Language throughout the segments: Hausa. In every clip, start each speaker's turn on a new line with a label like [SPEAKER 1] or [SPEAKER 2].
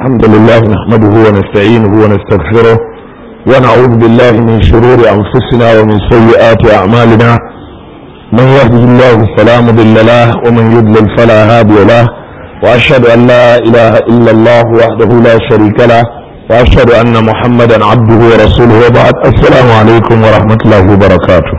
[SPEAKER 1] الحمد لله نحمده ونستعينه ونستغفره ونعوذ بالله من شرور أنفسنا ومن سيئات أعمالنا من يهده الله فلا مضل له ومن يضلل فلا هادي له وأشهد أن لا إله إلا الله وحده لا شريك له وأشهد أن محمدا عبده ورسوله وبعد السلام عليكم ورحمة الله وبركاته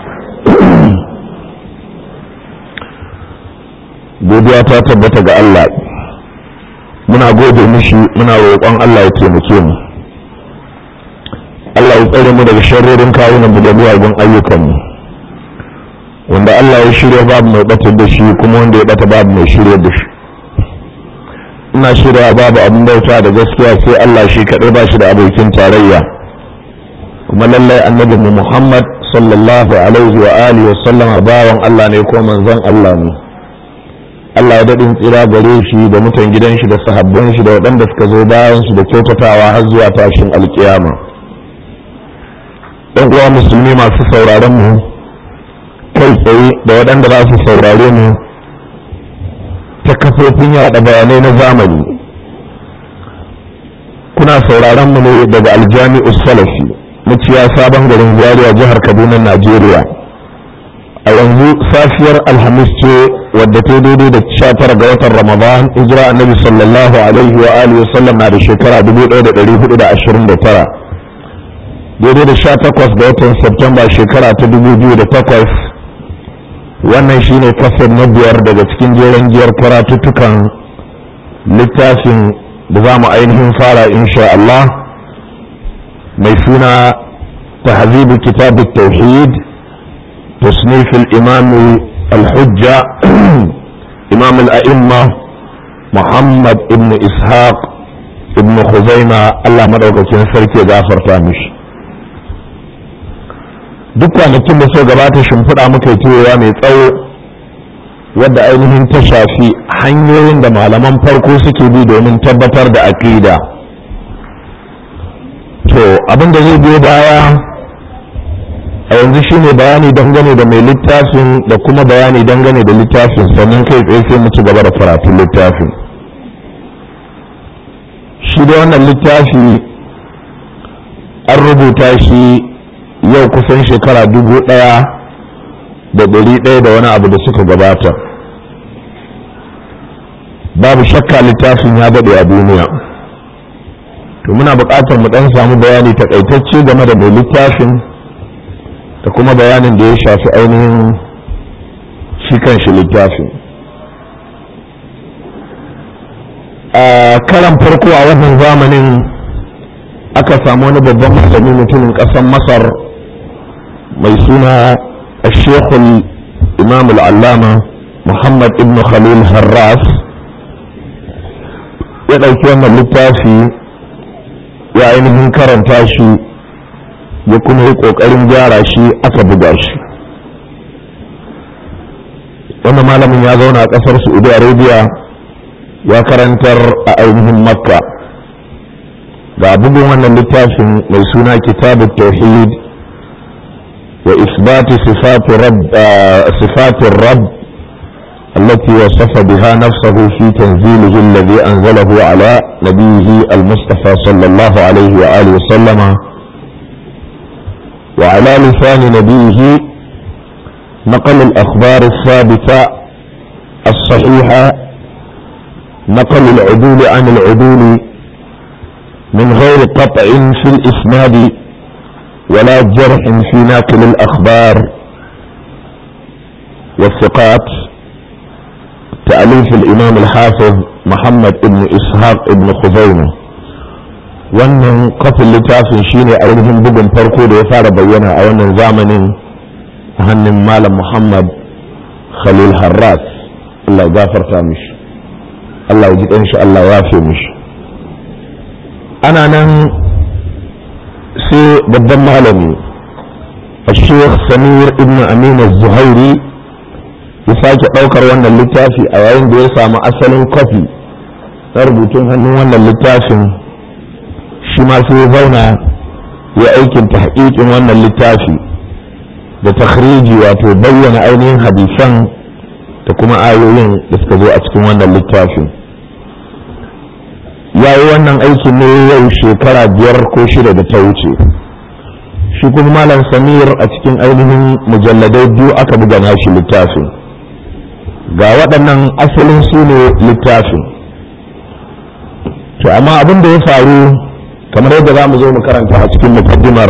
[SPEAKER 1] godiya ta tabbata ga Allah muna gode mishi muna roƙon Allah ya taimake mu Allah ya tsare mu daga sharrorin kawunan mu da miyagun ayyukanmu wanda Allah ya shirya babu mai batar da shi kuma wanda ya bata babu mai shirya da shi ina shirya babu abin bauta da gaskiya sai Allah shi kaɗai ba shi da abokin tarayya kuma lallai annabi mu Muhammad sallallahu alaihi wa alihi wa sallama bawan Allah ne ko manzon Allah ne Allah ya daɗin tsira gare shi da mutan gidan shi da sahabban shi da waɗanda suka zo bayan su da kyautatawa har zuwa tashin alkiyama ɗan uwa musulmi masu sauraron mu kai tsaye da waɗanda za su saurare mu ta kafofin yaɗa bayanai na zamani kuna sauraron mu ne daga aljami'u salafi muciya sabon garin zaria jihar kaduna najeriya a yanzu safiyar alhamis ce wadda ta daidai da sha tara ga watan ramadan hijira annabi sallallahu alaihi wa alihi wa sallam na da shekara 1429 daidai da sha takwas ga watan septemba shekara ta 2008 wannan shine kasar na biyar daga cikin jeren giyar karatuttukan littafin da za mu ainihin fara insha Allah mai suna tahzibu kitab tauhid تصنيف الإمام الحجة إمام الأئمة محمد ابن إسحاق ابن خزيمة الله مدعوك كين سركي غافر تامش duk kwanakin da suka gabata shimfiɗa muka yi turowa mai tsawo wadda ainihin ta shafi hanyoyin da malaman farko suke bi domin tabbatar da aƙida to abin da zai biyo baya a yanzu shine bayani dangane da mai littafin da kuma bayani dangane da littafin sannan kai tsaye sai mu ci gaba da karatun littafin shi da wannan littafi an rubuta shi yau kusan shekara dubu ɗaya da ɗari ɗaya da wani abu da suka gabata babu shakka littafin ya daɗe a duniya to muna buƙatar mu ɗan samu bayani takaitacce game da mai littafin da kuma bayanin da ya shafi ainihin shi kan shi littafin a karan farko a wannan zamanin aka samu wani babban malami mutumin ƙasar masar mai suna shekul imam al'allama muhammad ibn khalil harras ya ɗauki wannan littafi ya ainihin karanta shi ya kuma yi ƙoƙarin gyara shi aka buga shi wannan malamin ya zauna a ƙasar saudi arabia ya karantar a ainihin makka ga bugun wannan littafin mai suna kitabu tauhid wa isbati sifatin rab التي وصف بها نفسه في تنزيله الذي أنزله على نبيه المصطفى صلى الله عليه وآله وسلم وعلى لسان نبيه نقل الأخبار الثابتة الصحيحة نقل العدول عن العدول من غير قطع في الإسناد ولا جرح في ناقل الأخبار والثقات تأليف الإمام الحافظ محمد بن إسحاق بن خزيمة wannan kafin littafin shine a wurin bugun farko da ya fara bayyana a wannan zamanin a hannun malam muhammad khalil harras allah ya gafarta mishi allah ya ji shi allah ya fi mishi ana nan sai babban malami الشيخ سمير ابن أمين الزهيري ya sake ɗaukar wannan littafi a yayin da ya samu asalin kwafi na rubutun hannun wannan littafin shi ma sai ya zauna ya aikin tahqiqin wannan littafi da takhriji wato bayyana ainihin hadisan da kuma ayoyin da suka zo a cikin wannan littafin ya yi wannan aikin ne yau shekara biyar ko shida da ta wuce shi kuma malam samir a cikin ainihin mujalladai biyu aka buga nashi littafin ga waɗannan asalin su ne littafin to amma abin da ya faru kamar yadda za mu zo mu karanta a cikin mukaddimar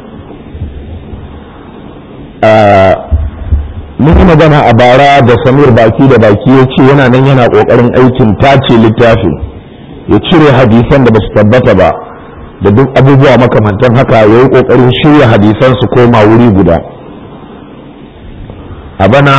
[SPEAKER 1] mun yi magana a bara da samir baki da baki ya ce yana nan yana ƙoƙarin aikin tace littafin ya cire hadisan da ba su tabbata ba da duk abubuwa makamantan haka ya yi ƙoƙarin shirya hadisan su koma wuri guda a bana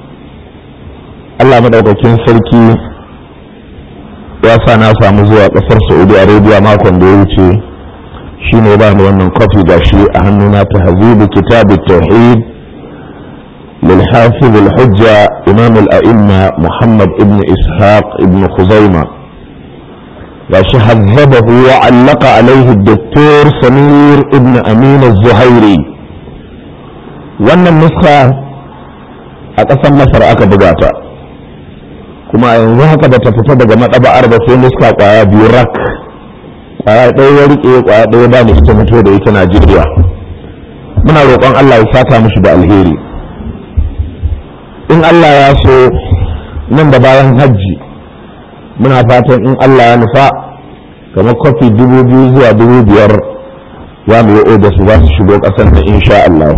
[SPEAKER 1] allah maɗaukakin sarki ya sa na samu zuwa ƙasar saudi arabia makon da ya wuce shi ne ba ni wannan kwafi da shi a hannuna ta hazibu kitabu tauhid للحافظ الحجة إمام الأئمة محمد ابن إسحاق ابن خزيمة gashi hazzabahu wa allaka alaihi doktor samir ibn amin zuhairi wannan nuska a ƙasar masar aka buga ta kuma a yanzu haka da ta fita daga maɗaba'ar ba sai nuska ƙwaya biyu rak ƙwaya ɗaya ya riƙe ƙwaya ɗaya ba ni ita fito da ita najeriya muna roƙon allah ya saka mishi da alheri in allah ya so nan da bayan hajji muna fatan in Allah ya nufa kamar kofi dubu biyu zuwa dubu biyar za mu yi oda su za su shigo ƙasar da insha Allah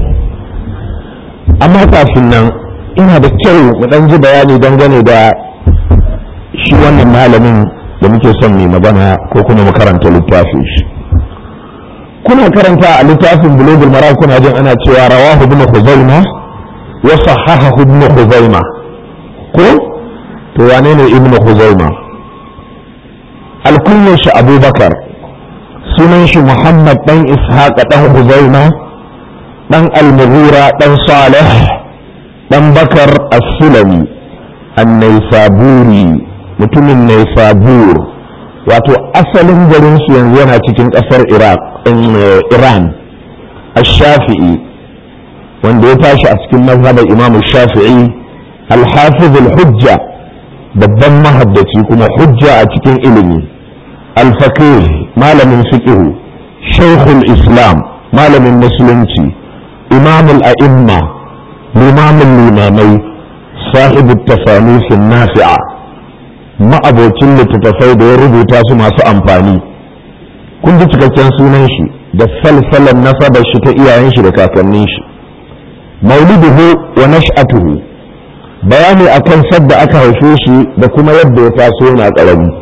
[SPEAKER 1] amma kafin nan ina da kyau mu ɗan ji bayani dangane da shi wannan malamin da muke son mai magana ko kuma mu karanta littafin shi kuna karanta a littafin bulugul mara kuna jin ana cewa rawahu ibn khuzaima wa sahahahu ibn khuzaima ko to wane ne ibn khuzaima alkunyar shi abubakar sunan shi muhammad dan ishaq dan huzaima dan almughira dan salih dan bakar as-sulami an-naisaburi mutumin naisabur wato asalin garin su yanzu yana cikin kasar iraq iran ash-shafi'i wanda ya tashi a cikin mazhabar imam shafi'i al-hafiz al-hujja babban mahaddaci kuma hujja a cikin ilimi alfakir malamin fiqhu shaikhul islam malamin musulunci imamul a'imma limamin limamai sahibu tafanifin nafi'a ma'abocin littattafai da ya rubuta su masu amfani kun ji cikakken sunan shi da salsalan nasabar shi ta iyayen shi da kakannin shi mauliduhu wa nash'atuhu bayani akan sadda aka haife shi da kuma yadda ya taso yana ƙarami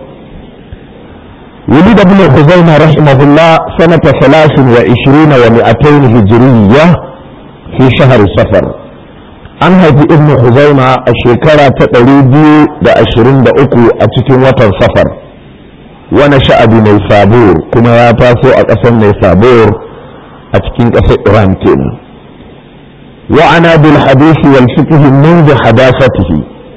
[SPEAKER 1] ولد ابن خزيمة رحمه الله سنة ثلاث وعشرين ومئتين هجرية في شهر صفر an haifi ibn Huzaima a shekara ta ɗari biyu da ashirin da uku a cikin watan safar wani sha'abi mai sabur kuma ya taso a ƙasar mai sabur a cikin ƙasar iran kenan وعنى بالحديث والفقه منذ حداثته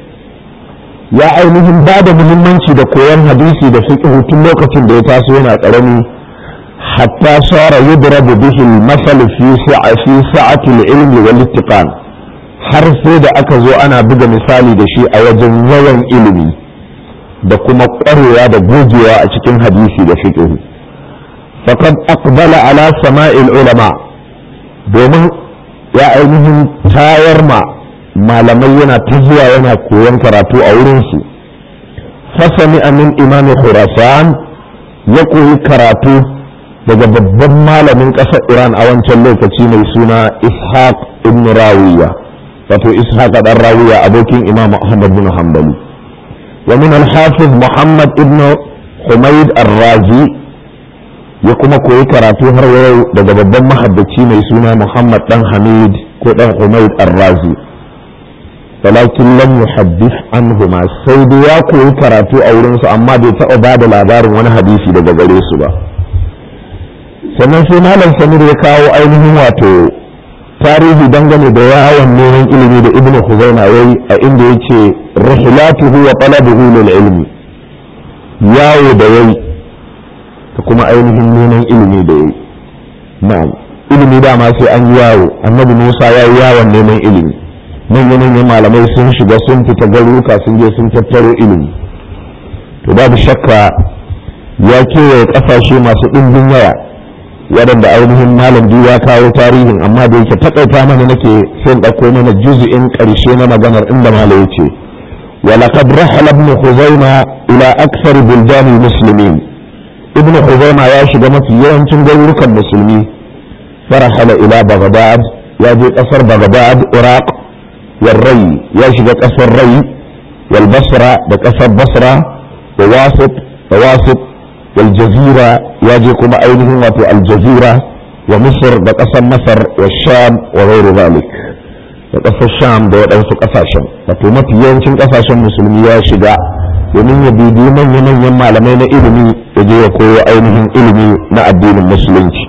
[SPEAKER 1] ya ainihin ba da muhimmanci da koyon hadisi da fiqh tun lokacin da ya taso yana karami hatta sara yudrabu bihi al-masal fi fi sa'ati al-ilm wal ittiqan har sai da aka zo ana buga misali da shi a wajen yawan ilimi da kuma ƙwarewa da gogewa a cikin hadisi da fiqh faqad aqbala ala sama'il ulama domin ya ainihin tayar ma malamai yana ta zuwa yana koyon karatu a wurinsu fasami amin imam khurasan ya koyi karatu daga babban malamin ƙasar iran a wancan lokaci mai suna ishaq ibn rawiya wato ishaq dan rawiya abokin imam ahmad bin hanbali wa min al-hafiz muhammad ibn humayd ar-razi ya kuma koyi karatu har yau daga babban mahaddaci mai suna muhammad dan hamid ko dan humayd ar-razi walakin lam yuhaddith anhuma sai dai ya koyi karatu a wurin su amma bai taɓa ba da labarin wani hadisi daga gare su ba sannan sai malam samir ya kawo ainihin wato tarihi dangane da yawon neman ilimi da ibnu khuzaima yayi a inda yace rihilatuhu wa talabuhu lil ilmi yawo da yayi da kuma ainihin neman ilimi da yayi na'am ilimi dama sai an yi yawo annabi Musa ya yi yawon neman ilimi manya-manyan malamai sun shiga sun fita garuruka sun je sun tattaro ilimi to babu shakka ya kewaye ƙasashe masu ɗimbin yawa waɗanda ainihin malam biyu ya kawo tarihin amma da yake taƙaita mana nake sai ɗauko mana juzu'in ƙarshe na maganar inda malam ya ce ولقد رحل ابن خزيمة إلى أكثر بلدان المسلمين ابن خزيمة يا شباب في يوم تنقلك المسلمين فرحل إلى بغداد يجي قصر بغداد عراق والري يا شباب قصر الري والبصرة بقصر بصرة وواسط وواسط والجزيرة يجيكم أيضا في الجزيرة ومصر بقصر مصر والشام وغير ذلك da ƙasar sham da waɗansu ƙasashen wato mafi yawancin ƙasashen musulmi ya shiga domin ya bibiyi manya-manyan malamai na ilimi da je ya koyo ainihin ilimi na addinin musulunci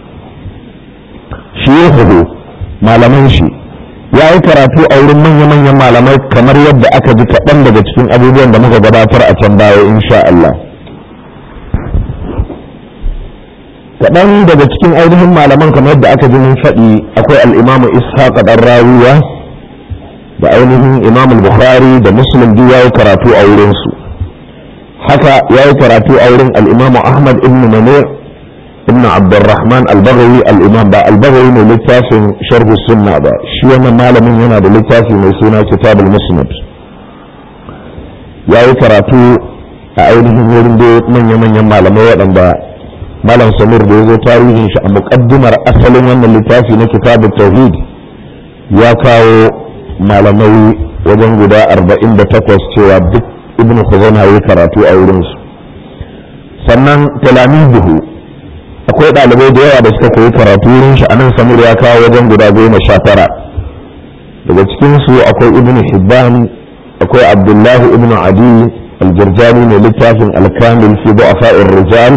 [SPEAKER 1] shi ya hudu malaman shi ya yi karatu a wurin manya-manyan malamai kamar yadda aka ji kaɗan daga cikin abubuwan da muka gabatar a can baya insha Allah kaɗan daga cikin ainihin malaman kamar yadda aka ji mun faɗi akwai al'imamu ishaq ɗan rawiya da ainihin imam bukhari da muslim duk ya yi karatu a wurinsu haka ya yi karatu a wurin al'imamu ahmad ibn manir ibn abdurrahman al-baghawi al-imam ba al-baghawi mai littafin sharh sunna ba shi wannan malamin yana da littafi mai suna kitabul musnad ya yi karatu a ainihin wurin da manya-manyan malamai waɗanda malam samir da ya zo tarihin shi a muƙaddimar asalin wannan littafi na kitabul tauhid ya kawo malamai wajen guda arba'in da takwas cewa duk ibn khuzaina ya karatu a wurinsu sannan talamizuhu akwai ɗalibai da yawa da suka koyi karatu wurin shi anan samir ya kawo wajen guda goma sha tara daga cikinsu akwai ibn hibban akwai abdullahi ibn adi aljirjani mai littafin alkamil fi du'afa'ir rijal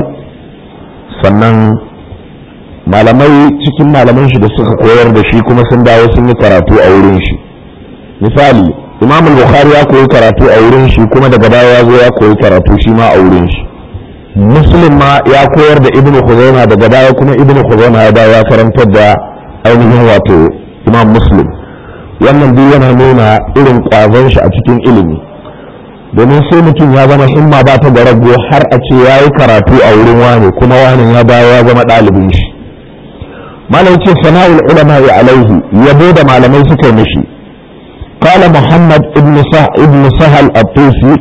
[SPEAKER 1] sannan malamai cikin malaman shi da suka koyar da shi kuma sun dawo sun yi karatu a wurin shi misali imam bukhari ya koyi karatu a wurin shi kuma daga baya ya zo ya koyi karatu shi ma a wurin shi muslim ma ya koyar da ibnu khuzaima daga baya kuma ibnu khuzaima ya dawo ya karantar da ainihin wato imam muslim wannan duk yana nuna irin kwazon shi a cikin ilimi domin sai mutum ya zama himma ba ta da rago har a ce ya yi karatu a wurin wani kuma wani ya dawo ya zama ɗalibin shi malam ce sana'ul ulama ya alaihi yabo da malamai suka yi mishi قال محمد ابن سه... ابن سهل الطوسي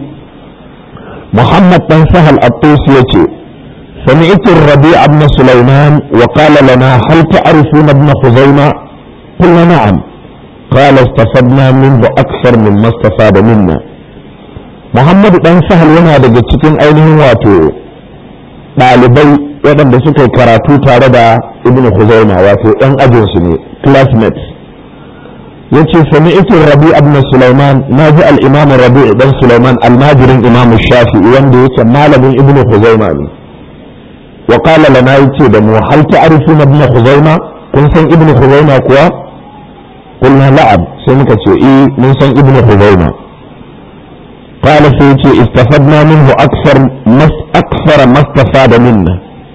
[SPEAKER 1] محمد بن سهل الطوسي يتي سمعت الربيع بن سليمان وقال لنا هل تعرفون ابن خزيمة قلنا نعم قال استفدنا منه أكثر مما استفاد منا محمد بن سهل yana daga cikin ainihin wato ɗalibai waɗanda suka yi karatu tare da ibn Khuzaima wato ɗan ajinsu ne classmates yace sami'tu rabi ibn sulaiman naji al-imam rabi ibn sulaiman almajirin imam shafi'i wanda yake malamin ibn khuzaima ne wa qala lana yace da mu hal ta'rifuna ibn khuzaima kun san ibn khuzaima kuwa qulna la'ab sai muka ce eh mun san ibn khuzaima qala sai yace istafadna minhu akthar mas akthara mastafada minna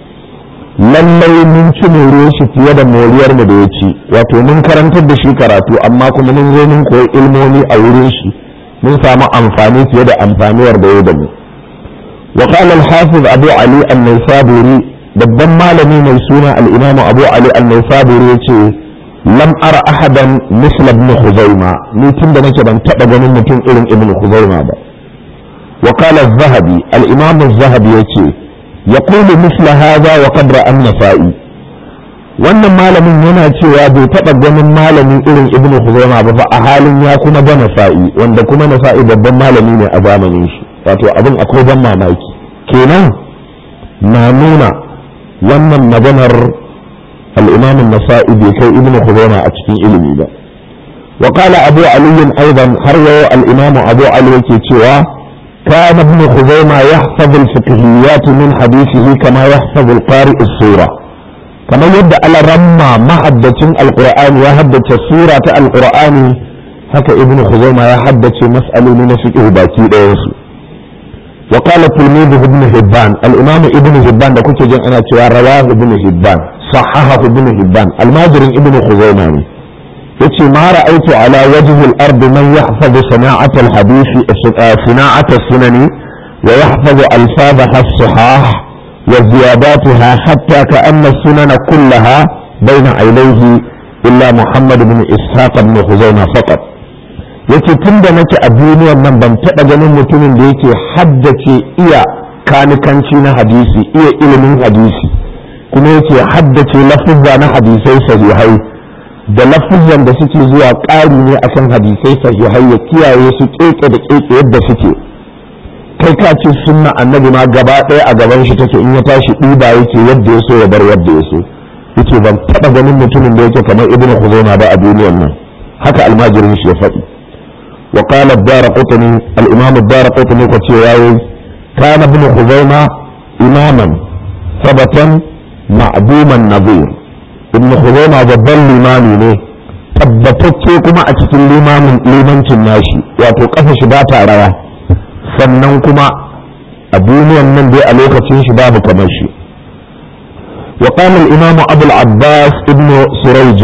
[SPEAKER 1] lallai mun ci moriyar shi fiye da moriyar mu da ya ci wato mun karantar da shi karatu amma kuma mun zo mun koyi ilmomi a wurin shi mun samu amfani fiye da amfaniyar da ya da mu wa qala al-hafiz abu ali an-naysaburi babban malami mai suna al-imam abu ali an-naysaburi yace lam ara ahadan misla ibn khuzaima ni tunda nake ban taba ganin mutum irin ibn khuzaima ba wa qala az-zahabi al-imam az-zahabi yace يقول مثل هذا وقد رأى النسائي wannan malamin yana cewa bai taɓa ganin malamin irin ibnu Khuzaimah ba fa a halin ya kuma ga Nasa'i wanda kuma Nasa'i babban malami ne a zamanin shi wato abin akwai ban mamaki kenan na nuna wannan maganar al-Imam nasai bai kai ibnu Khuzaimah a cikin ilimi ba wa qala Abu Ali aidan har yau al-Imam Abu Ali yake cewa كان ابن خزيمة يحفظ الفقهيات من حديثه كما يحفظ القارئ السورة كما يبدأ على رمى محدة القرآن يحدث سورة القرآن هكا ابن خزيمة يحدث مسألة من فقه باكي ديسو وقال تلميذه ابن هبان الإمام ابن هبان ده كنت جن أنا رواه ابن هبان صححه ابن هبان الماجر ابن خزيمة yace ma ra'aitu ala wajhi al-ard man yahfazu sana'at al-hadith sana'at as-sunani ويحفظ ألفاظها الصحاح وزياداتها حتى كأن السنن كلها بين عينيه إلا محمد بن إسحاق بن خزيمة فقط yace tun da nake a duniyar nan ban taɓa ganin mutumin da yake haddace iya kanikanci na hadisi iya ilimin hadisi kuma yake haddace lafuzza na hadisai sahihai da lafuzan da suke zuwa ƙari ne akan hadisai sahihai ya kiyaye su keke da keke yadda suke kai ka ce sunna annabi ma gaba ɗaya a gaban shi take in ya tashi ɗiba yake yadda ya so ya bar yadda ya so yace ban taɓa ganin mutumin da yake kamar ibnu khuzaima ba a duniyar nan haka almajirin shi ya faɗi wa qala ad-darqutni al-imam ad-darqutni ko ce yayi kana ibnu khuzaima imaman sabatan ma'duman nadhir ibnu khuzaima babban limami ne tabbatacce kuma a cikin limamin limancin nashi wato kafa shi ba ta rawa sannan kuma a duniyan nan dai a lokacin shi babu kamar shi وقال الإمام أبو العباس ابن سريج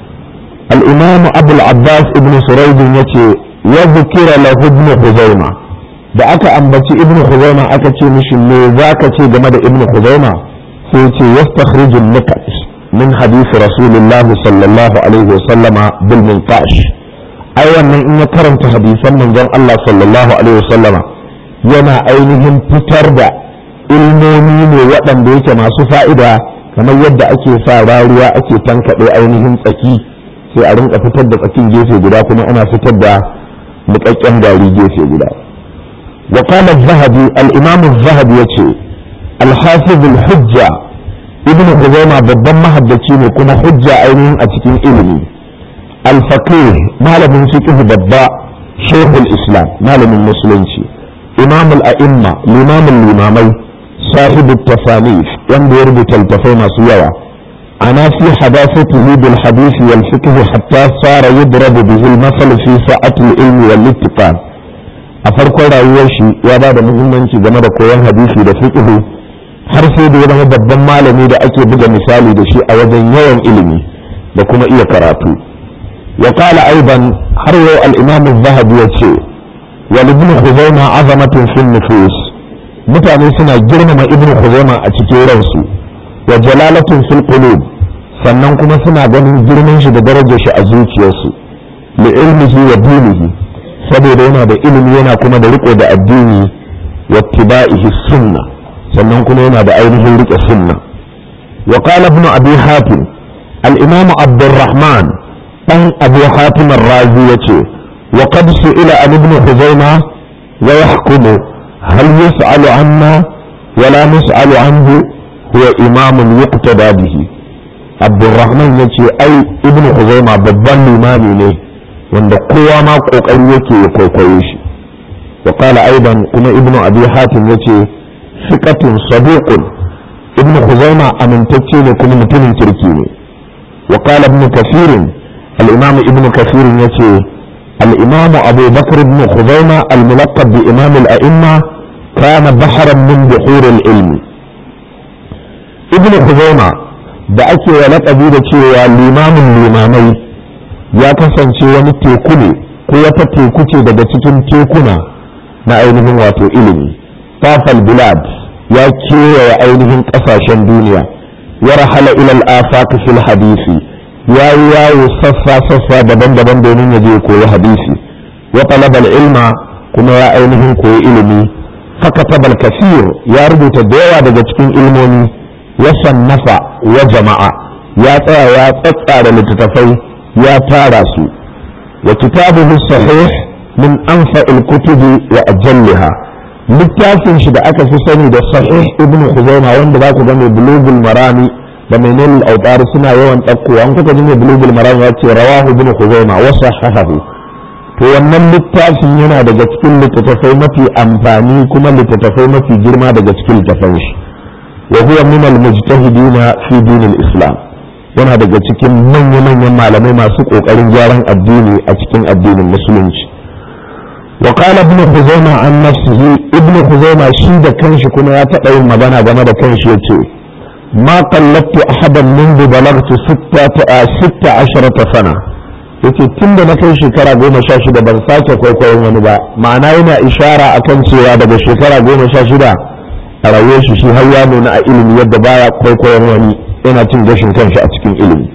[SPEAKER 1] الإمام أبو العباس ابن سريج يتي وذكر له ابن خزيمة da aka ambaci ibn Khuzaima aka ce mishi me zaka ce game da ibn Khuzaima sai ce yastakhriju nikat min hadith rasulullah sallallahu alaihi wa sallama bil minqash ai wannan in ya karanta hadisan manzon Allah sallallahu alaihi wa sallama yana ainihin fitar da ilmomi ne waɗanda yake masu fa'ida kamar yadda ake sa rariya ake tankaɗe ainihin tsaki sai a rinka fitar da tsakin gefe guda kuma ana fitar da niƙaƙƙen gari gefe guda wa qala az-zahabi al-imam az-zahabi yace al-hafiz al-hujja ibn khuzaimah babban mahaddaci ne kuma hujja ainihin a cikin ilimi al-faqih malamin fiqh babba shaykhul islam malamin musulunci imam al-a'imma limamin limamai صاحب التصانيف ينبغي يربط التفاهم سيوا أنا في حداثته بالحديث والفقه حتى صار يضرب به المثل في ساعة العلم والاتقان أفرق رأيوشي يا بعد مهمنشي game da koyon hadisi da fiqh har sai da ya zama babban malami da ake buga misali da shi a wajen yawan ilimi da kuma iya karatu wa qala aidan har yau al-imam az-zahabi yace wal ibn khuzaimah azamatun fi nufus mutane suna girmama ibn khuzaima a cikin ransu wa jalalatun fil qulub sannan kuma suna ganin girman shi da darajar shi a zuciyarsu li ilmihi wa dinihi saboda yana da ilimi yana kuma da riko da addini wa tibaihi sunna sannan kuma yana da ainihin rike sunna wa qala ibn abi hatim al imam abdurrahman dan abu hatim ar-razi yace wa qad su'ila an ibn khuzaima wa yahkumu هل يسأل عنا ولا نسأل عنه هو إمام يقتدى به عبد الرحمن يتي أي ابن خزيمة babban limami ne wanda kowa ma kokari yake ya kwaikwaye shi وقال أيضا كما ابن أبي حاتم يتي ثقة صدوق ابن خزيمة أمن تتشي كما متن تركيني وقال ابن كثير الإمام ابن كثير يتي الإمام أبو بكر بن خزيمة الملقب بإمام الأئمة كان بحرا من بحور العلم ابن خزيمة da ake wa laƙabi da cewa limamin limamai ya kasance wani teku ne ko wata teku ce daga cikin tekuna na ainihin wato ilimi tafal bilad ya kewaye ainihin ƙasashen duniya ya rahala ilal afaq fil hadisi ya yi yawo sassa-sassa daban-daban domin ya je koyi hadisi wa talabal ilma kuma ya ainihin koyi ilimi fakatabal kasir ya rubuta da yawa daga cikin ilmomi ya sannafa wa jama'a ya tsaya ya tsatsara littattafai ya tara su wa kitabuhu sahih min anfa'il kutubi wa ajalliha littafin shi da aka fi sani da sahih ibn khuzaimah wanda za ku ga mai bulugul marami da mai nilul autar suna yawan ɗaukowa an kuka ji mai bulugul maram ya ce rawahu ibn khuzaima wa sahahahu to wannan littafin yana daga cikin littattafai mafi amfani kuma littattafai mafi girma daga cikin littattafan shi wa huwa min al mujtahidina fi din al islam yana daga cikin manya manyan malamai masu kokarin gyaran addini a cikin addinin musulunci wa qala ibn khuzaima an nafsihi ibn khuzaima shi da kanshi kuma ya taɓa yin magana game da kanshi yace ما قلدت أحدا منذ بلغت ستة, ستة عشرة سنة yace tun da na kai shekara goma sha shida ban sake kwaikwayon wani ba ma'ana yana ishara akan cewa daga shekara goma sha shida a rayuwar shi shi har ya nuna a ilimi yadda baya kwaikwayon wani yana cin gashin kanshi a cikin ilimi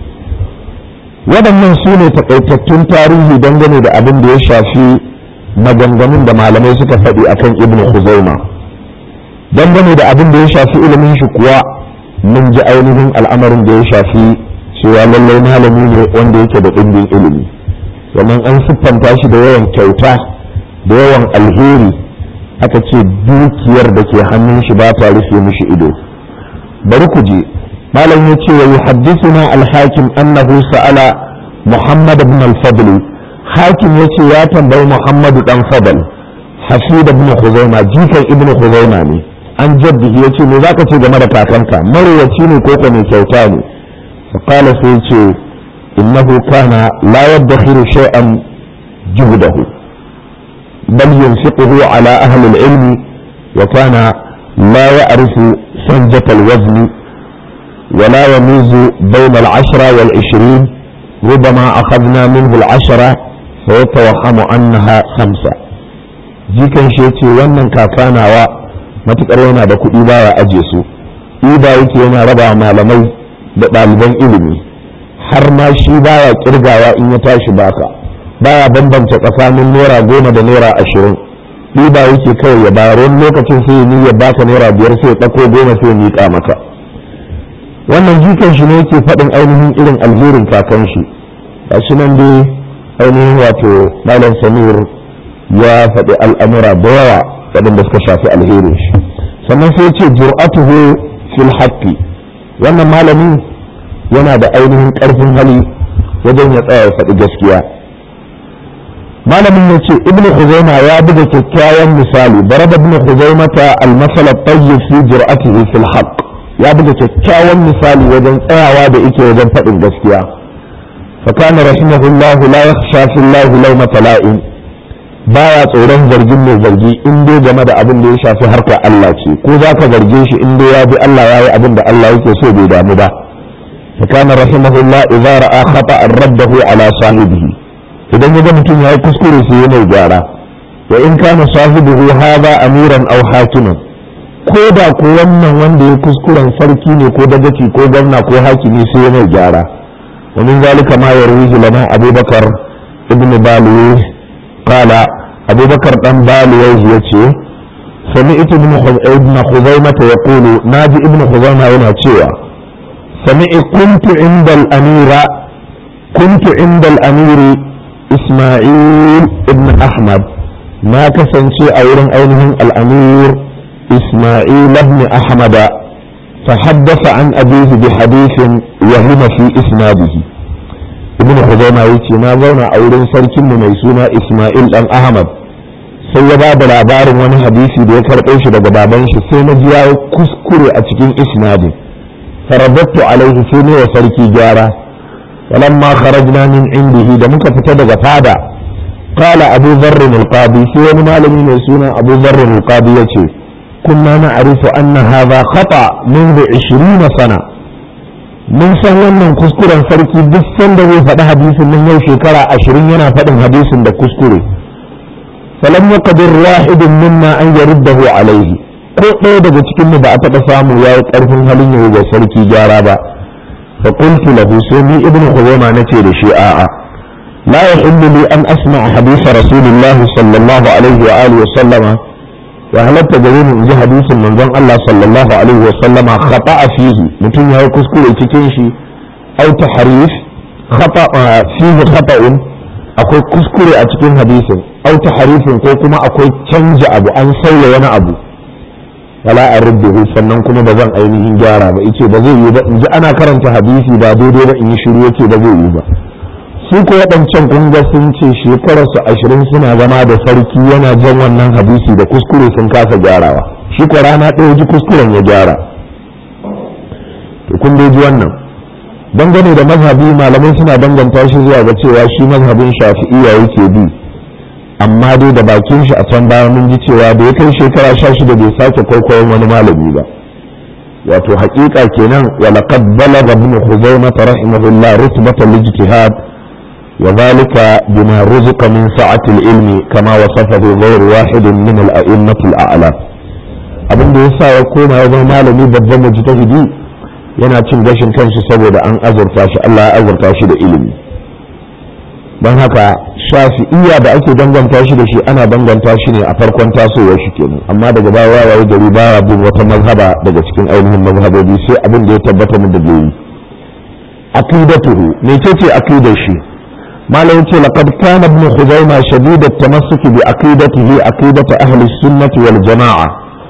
[SPEAKER 1] waɗannan su ne takaitattun tarihi dangane da abin da ya shafi maganganun da malamai suka faɗi akan ibnu Khuzaima dangane da abin da ya shafi ilimin shi kuwa mun ji ainihin al'amarin da ya shafi cewa lallai malami ne wanda yake da ɗimbin ilimi sannan an siffanta shi da yawan kyauta da yawan alheri aka ce dukiyar da ke hannun shi ba ta rufe mishi ido bari ku je malam ya ce wa yuhaddithuna al-hakim annahu sa'ala muhammad ibn al-fadl hakim yace ya tambayi muhammad dan fadl hafid ibn khuzaima jikan ibn khuzaima ne an jaddihi yace me zaka ce game da kakanka marwaci ne ko ko mai kyauta ne fa qala sai yace innahu kana la yadkhiru shay'an juhdahu bal yunfiquhu ala ahli al-ilm wa kana la ya'rifu sanjata al-wazn ولا يميز بين العشرة والعشرين ربما أخذنا منه العشرة فيتوهم أنها خمسة jikan shi ce wannan kakanawa matuƙar yana da kuɗi baya aje su ida yake yana raba malamai da ɗaliban ilimi har ma shi baya kirgawa in ya tashi baka baya bambanta tsakanin naira goma da naira ashirin ɗiba yake kawai ya bayar wani lokacin sai ya baka naira biyar sai ya ɗauko goma sai ya miƙa maka wannan jikan shi ne yake faɗin ainihin irin alherin kakan shi ga shi nan dai ainihin wato malam samir ya faɗi al'amura da yawa waɗanda suka shafi alherin shi sannan sai ce jur'atuhu fil haqqi wannan malamin yana da ainihin ƙarfin hali wajen ya tsaya ya faɗi gaskiya malamin ya ce ibnu khuzaima ya buga kyakkyawan misali baraba ibnu khuzaimata al-masal at-tayyib fi jur'atihi fil haqq ya buga kyakkyawan misali wajen tsayawa da yake wajen faɗin gaskiya fakana rahimahullah la yakhsha fi Allah lawmata la'in baya tsoron zargin mai zargi in dai game da abin da ya shafi harkar Allah ce ko za ka zarge shi in dai ya bi Allah ya yi abin da Allah yake so bai damu ba fakana rahimahullah idza ra'a khata'an raddahu ala sahibihi idan ya ga mutum ya yi kuskure sai ya mai gyara wa in kana sahibihi hadha amiran aw hakiman ko da ko wannan wanda ya kuskuren sarki ne ko dagaci ko gwamna ko hakimi sai ya mai gyara wa min zalika ma yarwihi lana abubakar ibn baluwi qala abubakar dan baluwi yace سمعت ابن ابن خزيمة يقول ناجي ابن خزيمة هنا تشيوا سمع كنت عند الأمير كنت عند الأمير إسماعيل ابن أحمد ما كسنشي أولا أينهم الأمير إسماعيل بن أحمد فحدث عن أبيه بحديث وهم في إسناده ابن خزيمة يتي ما زونا أولين سركن ميسونا إسماعيل بن أحمد sai ya ba da labarin wani hadisi da ya karɓo shi daga baban shi sai na ji ya kuskure a cikin isnadin farabattu alaihi sai ne wa sarki gyara walamma kharajna min indihi da muka fita daga fada qala abu dharr al-qadi sai wani malami mai suna abu dharr al-qadi yace kunna na'rifu anna hadha khata منذ 20 sana mun san wannan kuskuren sarki duk sanda zai faɗi hadisin nan yau shekara ashirin yana faɗin hadisin da kuskure falam yaqdir wahidun minna an yaruddahu alaihi ko ɗaya daga cikin mu ba a taɓa samu yayi ƙarfin halin yau ga sarki gyara ba fa qultu lahu sai ni ibnu khuzaima nace da shi a'a la yahillu li an asma'a hadisa rasulillahi sallallahu alaihi wa alihi wa sallama ya halatta gare ni in ji hadisin manzon Allah sallallahu alaihi wa sallama khata'a fihi mutum yayi kuskure cikin shi au tahrif khata fihi khata'un akwai kuskure a cikin hadisin au tahrifin ko kuma akwai canja abu an sauya wani abu wala a rubduhu sannan kuma ba zan ainihin gyara ba ice ba zai yi ba in ji ana karanta hadisi ba daidai ba in yi shiru yace ba zai yi ba su ko waɗancan kunga sun ce shekararsu ashirin suna zama da sarki yana jan wannan hadisi da kuskure sun kasa gyarawa shi ko rana ɗaya ji kuskuren ya gyara to kun dai ji wannan dangane da mazhabi malamai suna danganta shi zuwa ga cewa shi mazhabin shafi'iyya yake bi amma dai da bakin shi a can baya mun ji cewa da ya kai shekara sha shida bai sake kwaikwayon wani malami ba wato haƙiƙa kenan wa laqad balagha ibn khuzaimah rahimahullah rutbatal ijtihad وذلك بما رزق من سعة العلم كما وصفه غير واحد من الأئمة الأعلى abin da yasa ya koma ya zama malami babban mujtahidi yana cin gashin kanshi saboda an azurta shi Allah ya azurta shi da ilimi don haka shafi'iyya da ake danganta shi da shi ana danganta shi ne a farkon tasowar shi kenan amma daga baya waye gari baya bin wata mazhaba daga cikin ainihin mazhabobi sai abin da ya tabbata mu da bai aqidatuhu mecece aqidar shi malam ce laqad kana ibn khuzaimah shadid at-tamassuk bi aqidatihi aqidatu ahli sunnah wal jamaa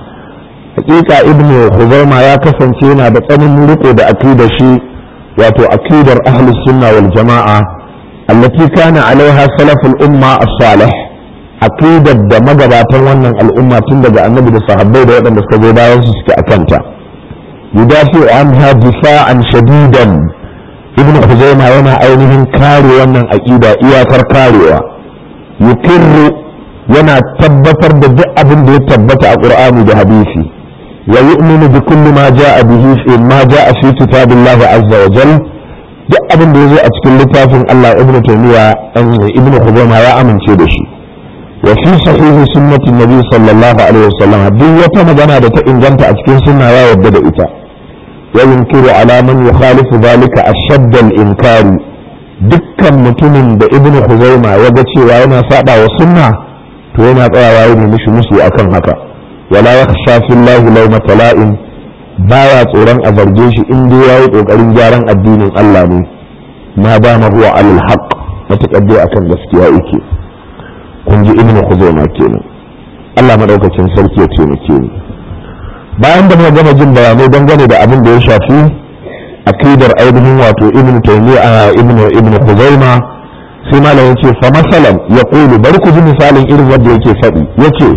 [SPEAKER 1] hakika ibn khuzaimah ya kasance yana da tsananin riko da aqidar shi wato aqidar ahli sunnah wal jamaa allati kana alaiha salaful umma as-salih aqidar da magabatan wannan al'umma tun daga annabi da sahabbai da waɗanda suka zo bayan su suke akanta yudafi anha difa'an shadidan ibn Huzaima yana ainihin kare wannan aƙida iyakar karewa yukirru yana tabbatar da duk abin da ya tabbata a Qur'ani da hadisi wa yu'minu bi kulli ma ja'a bihi fi ma ja'a fi kitabillahi azza wa jal duk abin da yazo a cikin littafin Allah ibn Taymiya ibn Huzaima ya amince da shi wa fi sahihi sunnati nabi sallallahu alaihi wasallam duk wata magana da ta inganta a cikin sunna ya yarda da ita وينكر على من يخالف ذلك أشد الإنكار dukkan mutumin da ibn Khuzaima ya ga cewa yana saba wa sunna to yana tsayawa ya mishi musu akan haka wala yakhsha fillahi lawma tala'in baya tsoron a zarge shi in dai yayi kokarin gyaran addinin Allah ne ma ba ma huwa alal haqq matakaddi akan gaskiya yake kun ji ibn Khuzaima kenan Allah madaukakin sarki ya taimake ni bayan da muka gama jin bayanai dangane da abin da ya shafi akidar ainihin wato ibn taymiya ibn ibn khuzaima sai malam yace fa masalan yaqulu bari ku ji misalin irin wanda yake faɗi yace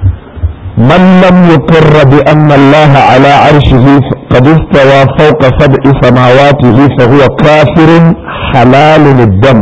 [SPEAKER 1] man lam yuqirra bi anna Allah ala arshihi qad istawa fawqa sab'i samawatihi fa huwa kafirun halalun ad-dam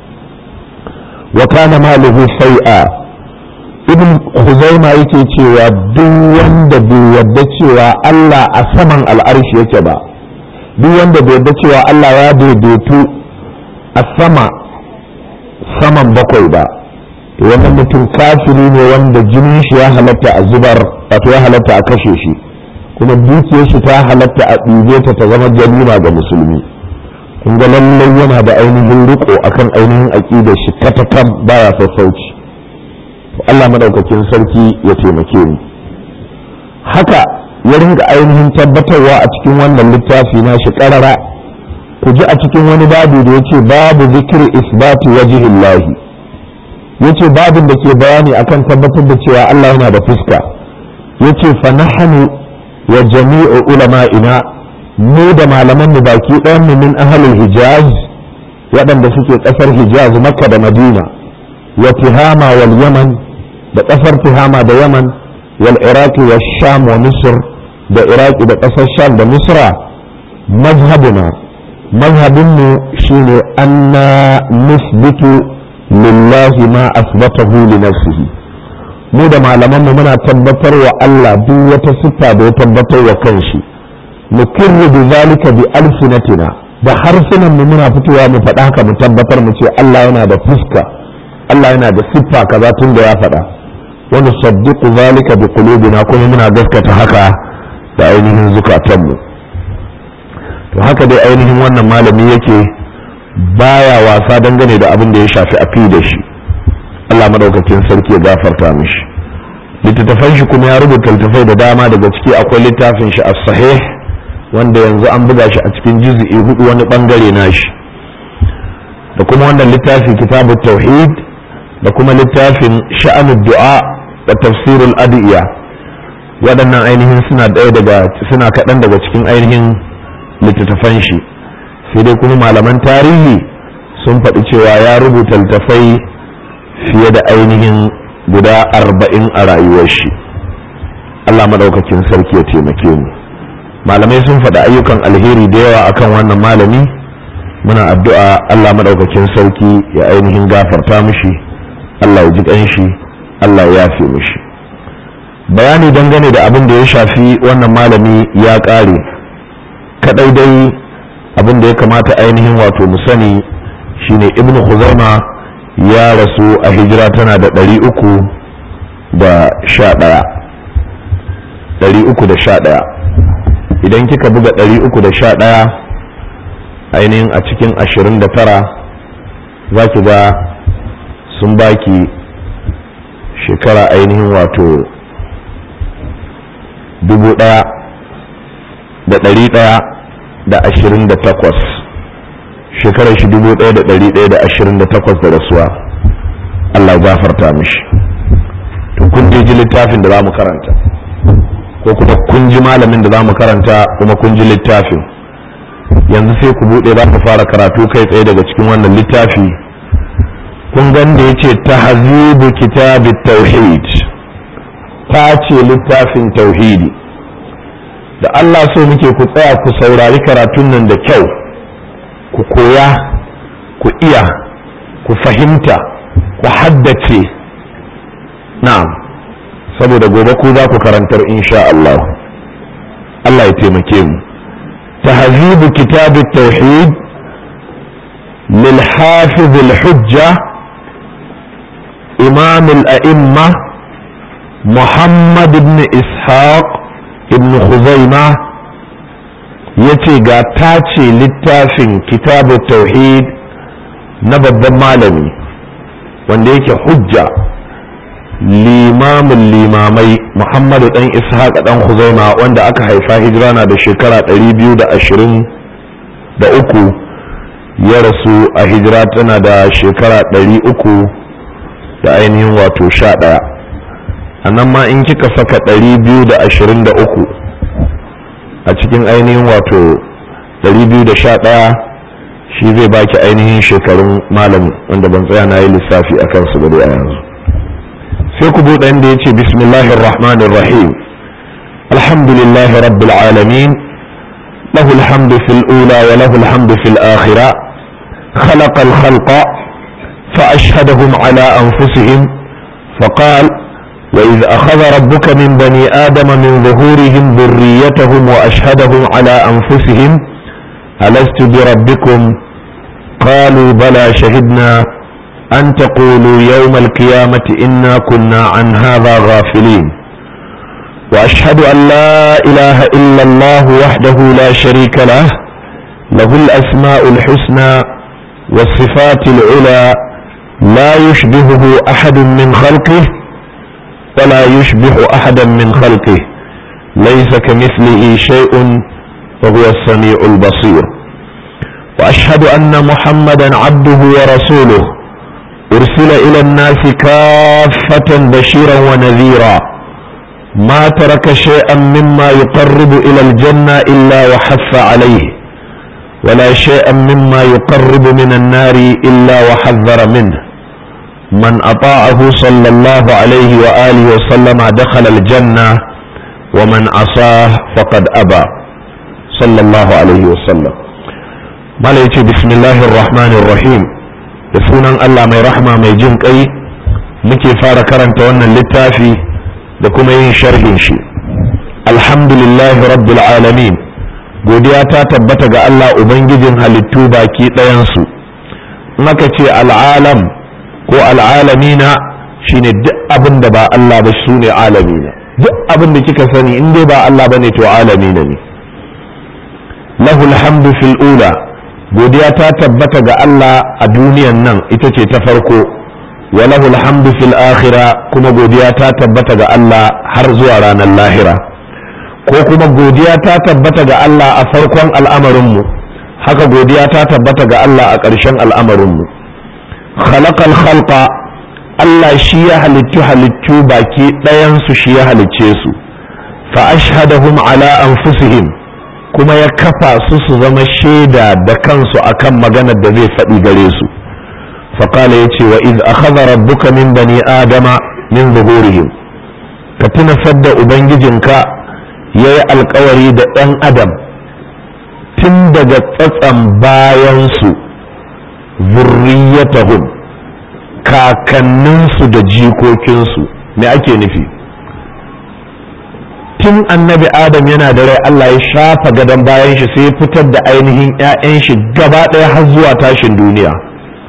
[SPEAKER 1] wa kana maluhu sai'a ibn Huzaima yake cewa duk wanda bai yarda cewa Allah a saman al'arshi yake ba duk wanda bai yarda cewa Allah ya daidaitu a sama saman bakwai ba wannan mutum kafiri ne wanda jinin shi ya halatta a zubar wato ya halatta a kashe shi kuma dukiyar shi ta halatta a ɗibe ta ta zama ganima ga musulmi kun ga lallai yana da ainihin riko akan ainihin aƙidar shi katakan baya sassauci Allah madaukakin sarki ya taimake mu haka ya ringa ainihin tabbatarwa a cikin wannan littafi na shi karara ku ji a cikin wani babu da yace babu zikir isbati wajhillahi yace babin da ke bayani akan tabbatar da cewa Allah yana da fuska yace fa nahnu wa jami'u ulama'ina mu da malaman mu baki ɗayan mu min ahlul hijaz waɗanda suke ƙasar hijaz makka da madina wa tihama wal yaman da ƙasar Tihama da Yaman wal Iraki wa Sham wa Misr da Iraki da ƙasar Sham da Misra mazhabuna mazhabinmu shine anna nusbitu lillahi ma asbatahu li nafsihi mu da malamanmu muna tabbatar wa Allah duk wata siffa da ya tabbatar wa kanshi nukirru bi zalika bi alsinatina da harsunan mu muna fitowa mu faɗa haka mu tabbatar mu ce Allah yana da fuska Allah yana da siffa kaza tun da ya faɗa wani saddiku zalika bi qulubina kuma muna gaskata haka da ainihin zukatanmu to haka dai ainihin wannan malami yake baya wasa dangane da abin da ya shafi aqidar shi Allah madaukakin sarki ya gafarta mishi littattafan shi kuma ya rubuta littattafai da dama daga ciki akwai littafin shi as-sahih wanda yanzu an buga shi a cikin juz'i hudu wani bangare nashi da kuma wannan littafi kitabut tauhid da kuma littafin sha'anud du'a da tafsirul adiya waɗannan ainihin suna ɗaya daga suna kaɗan daga cikin ainihin littattafan shi sai dai kuma malaman tarihi sun faɗi cewa ya rubuta littattafai fiye da ainihin guda arba'in a rayuwar shi Allah maɗaukakin sarki ya taimake mu malamai sun faɗi ayyukan alheri da yawa akan wannan malami muna addu'a Allah maɗaukakin sarki ya ainihin gafarta mishi Allah ya ji ƙanshi Allah ya yafe mishi bayani dangane da abin da ya shafi wannan malami ya ƙare kaɗai dai abin da ya kamata ainihin wato mu sani shine ibnu khuzaima ya rasu a hijira tana da ɗari uku da sha ɗaya ɗari uku da sha ɗaya idan kika buga ɗari uku da sha ɗaya ainihin a cikin ashirin da tara za ki ga sun baki shekara ainihin wato dubu ɗaya da ɗari ɗaya da ashirin da takwas shekarar shi dubu ɗaya da ɗari ɗaya da ashirin da takwas da rasuwa Allah gafarta mishi to kun je ji littafin da za mu karanta ko kuma kun ji malamin da za mu karanta kuma kun ji littafin yanzu sai ku buɗe za ku fara karatu kai tsaye daga cikin wannan littafi kun gan da ya ce tahzibu kitabit tauhid ta ce littafin tauhidi da Allah so muke ku tsaya ku saurari karatun nan da kyau ku koya ku iya ku fahimta ku haddace na'am saboda gobe ku za ku karantar insha Allah Allah ya taimake mu tahzibu kitab at-tauhid lil hafiz al-hujja imam al-a'imma Muhammad ibn Ishaq ibn Khuzaimah yace ga tace littafin kitab tauhid na babban malami wanda yake hujja limamin limamai muhammadu dan ishaq dan huzaima wanda aka haifa hijira na da shekara 223 ya rasu a hijira tana da shekara 300 da ainihin wato 11 a nan ma in kika saka 223 a cikin ainihin wato 211 shi zai baki ainihin shekarun malam wanda ban tsaya na yi lissafi a kansu ba dai a yanzu sai ku buɗe inda ya ce bismillahir rahmanir rahim alhamdulillah rabbil alamin له الحمد في الأولى وله الحمد في الآخرة خلق الخلق فأشهدهم على أنفسهم فقال وإذ أخذ ربك من بني آدم من ظهورهم ذريتهم وأشهدهم على أنفسهم ألست بربكم قالوا بلى شهدنا أن تقولوا يوم القيامة إنا كنا عن هذا غافلين وأشهد أن لا إله إلا الله وحده لا شريك له له الأسماء الحسنى والصفات العلى لا يشبهه أحد من خلقه ولا يشبه أحدا من خلقه ليس كمثله شيء وهو السميع البصير وأشهد أن محمدا عبده ورسوله أرسل إلى الناس كافة بشيرا ونذيرا ما ترك شيئا مما يقرب إلى الجنة إلا وحث عليه ولا شيئا مما يقرب من النار إلا وحذر منه من أطاعه صلى الله عليه وآله وسلم دخل الجنة ومن عصاه فقد أبى صلى الله عليه وسلم ما بسم الله الرحمن الرحيم da sunan Allah mai rahma mai jin kai muke fara karanta wannan littafi da kuma yin sharhin shi alhamdulillahi rabbil alamin godiya ta tabbata ga Allah ubangijin halittu baki ɗayansu in aka ce al'alam ko al'alamina shine duk abin da ba Allah ba su ne alamina duk abin da kika sani in dai ba Allah ba ne to alamina ne lahul hamdu fil ula godiya ta tabbata ga Allah a duniyan nan ita ce ta farko wa lahul hamdu fil akhira kuma godiya ta tabbata ga Allah har zuwa ranar lahira ko kuma godiya ta tabbata ga Allah a farkon al'amarinmu haka godiya ta tabbata ga Allah a ƙarshen al'amarinmu khalaqal khalqa Allah shi ya halittu halittu baki ɗayansu shi ya halicce su fa ashhadahum ala anfusihim kuma ya kafa su su zama shaida da kansu akan maganar da zai faɗi gare su faƙala ya ce wa iz akhadha rabbuka min bani adama min zuhurihim ka tuna sadda ubangijinka ya yi alkawari da ɗan adam tun daga tsatsan bayansu zurriyatahum kakanninsu da jikokinsu me ake nufi tun annabi adam yana da rai Allah ya shafa gadon bayan shi sai ya fitar da ainihin 'ya'yan shi gaba ɗaya har zuwa tashin duniya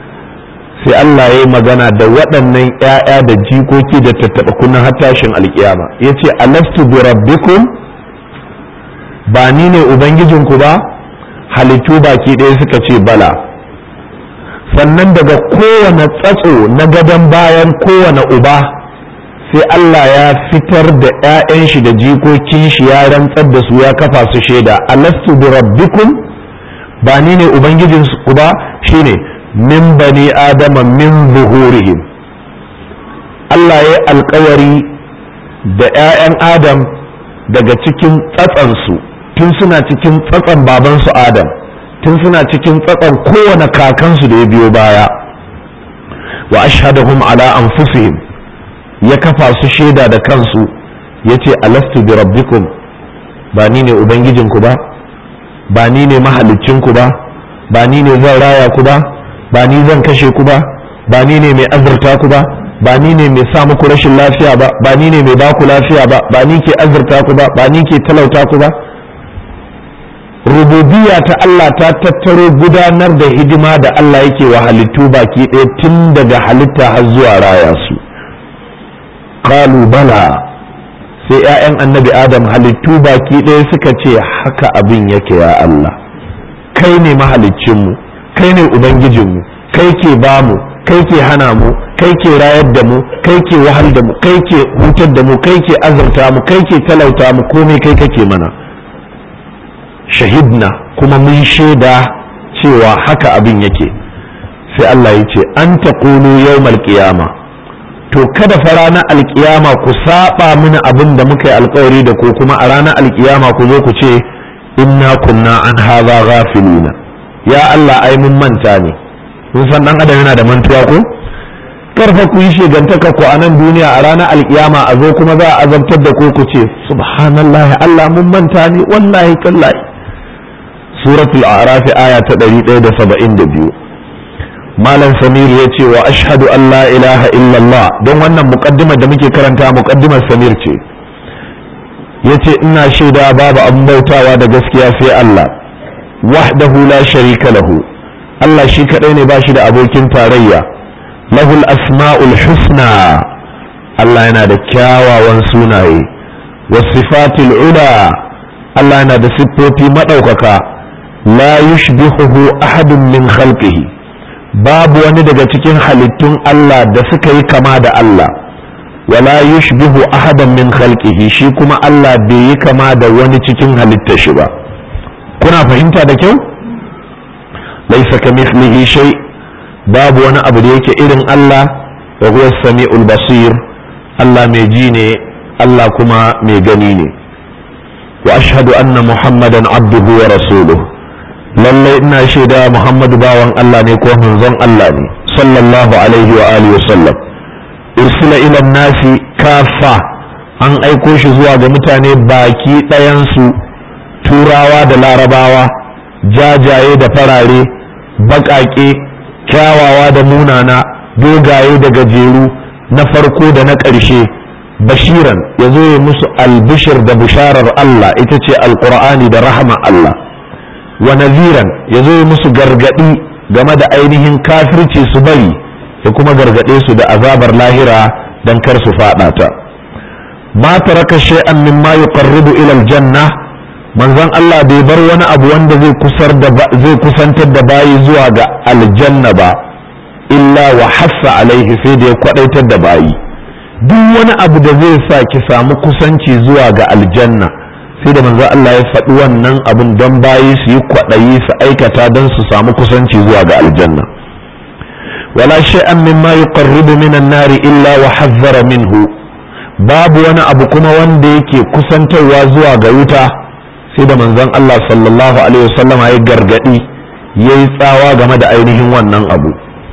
[SPEAKER 1] sai Allah ya yi magana da waɗannan ‘ya'ya da jikoki da tattaɓa kunan hattashin alkiyama ya ce alastu bi rabbikum ba ni ne ubangijinku ba halittu baki ɗaya suka ce bala sannan daga kowane tsatso na gadon bayan kowane uba sai Allah ya fitar da 'ya'yan shi da jikokin shi ya rantsar da su ya kafa su shaida alastu bi rabbikum ba ni ne ubangijin ku ba shine min bani adama min zuhurihim Allah ya alkawari da 'ya'yan adam daga cikin tsatsansu tun suna cikin tsatsan babansu adam tun suna cikin tsatsan kowane kakansu da ya biyo baya wa ashhadahum ala anfusihim ya kafa su shaida da kansu ya ce alastu bi rabbikum ba ni ne ubangijinku ba ba ni ne mahalicinku ba ba ni ne zan raya ku ba ba ni zan kashe ku ba ba ni ne mai azurta ku ba ba ni ne mai sa muku rashin lafiya ba ba ni ne mai baku lafiya ba ba ni ke azurta ku ba ba ni ke talauta ku ba rububiya ta Allah ta tattaro gudanar da hidima da Allah yake wa halittu baki ɗaya tun daga halitta har zuwa raya su qalu bala sai 'ya'yan annabi adam halittu baki ɗaya suka ce haka abin yake ya Allah kai ne mahaliccinmu kai ne ubangijinmu kai ke bamu kai ke hana mu kai ke rayar da mu kai ke wahal da mu kai ke hutar da mu kai ke azurta mu kai ke talauta mu komai kai kake mana shahidna kuma mun shaida cewa haka abin yake sai Allah ya ce an taqulu yawmal qiyama to kada fa ranar alkiyama ku saba mini abin da muka yi alkawari da ku kuma a ranar alkiyama ku zo ku ce inna kunna an hadha ghafilina ya Allah ai mun manta ne kun san dan adam yana da mantuwa ko karfa ku yi shegantaka ku a nan duniya a ranar alkiyama a zo kuma za a azabtar da ku ku ce subhanallahi Allah mun manta ne wallahi tallahi suratul a'raf aya ta 172 malam samir ya ce wa ashhadu an la ilaha illallah don wannan muqaddimar da muke karanta muqaddimar samir ce yace ina shaida babu abin bautawa da gaskiya sai Allah wahdahu la sharika lahu Allah shi kadai ne bashi da abokin tarayya lahul asma'ul husna Allah yana da kyawawan sunaye wasifatul ula Allah yana da siffofi madaukaka la yushbihuhu ahadun min khalqihi babu wani daga cikin halittun Allah da suka yi kama da Allah wala yushbihu ahadan min khalqihi shi kuma Allah bai yi kama da wani cikin halittar shi ba kuna fahimta da kyau laisa kamithlihi shay babu wani abu da yake irin Allah wa huwa samiul basir Allah mai ji ne Allah kuma mai gani ne wa ashhadu anna muhammadan abduhu wa rasuluhu lallai ina shaida muhammadu bawan Allah ne ko manzon Allah ne sallallahu alaihi wa alihi wa sallam ursila ila nasi kafa an aiko shi zuwa ga mutane baki ɗayansu turawa da larabawa jajaye da farare baƙaƙe kyawawa da munana dogaye da gajeru na farko da na ƙarshe bashiran ya zo ya musu albishir da bisharar Allah ita ce alƙur'ani da rahama Allah wa naziran ya zo musu gargadi game da ainihin kafirci su bari ya kuma gargade su da azabar lahira dan kar su fada ta ma taraka shay'an mimma yuqarribu ila aljanna manzon Allah bai bar wani abu wanda zai kusar da zai kusantar da bayi zuwa ga aljanna ba illa wa hassa alaihi sai da ya kwadaitar da bayi duk wani abu da zai sa ki samu kusanci zuwa ga aljanna sai da manzo Allah ya faɗi wannan abin don bayi su yi kwaɗayi su aikata don su samu kusanci zuwa ga aljanna wala shay'an mimma yuqarribu minan nari illa wa hazzara minhu babu wani abu kuma wanda yake kusantarwa zuwa ga wuta sai da manzon Allah sallallahu alaihi wasallama ya gargadi yayi tsawa game da ainihin wannan abu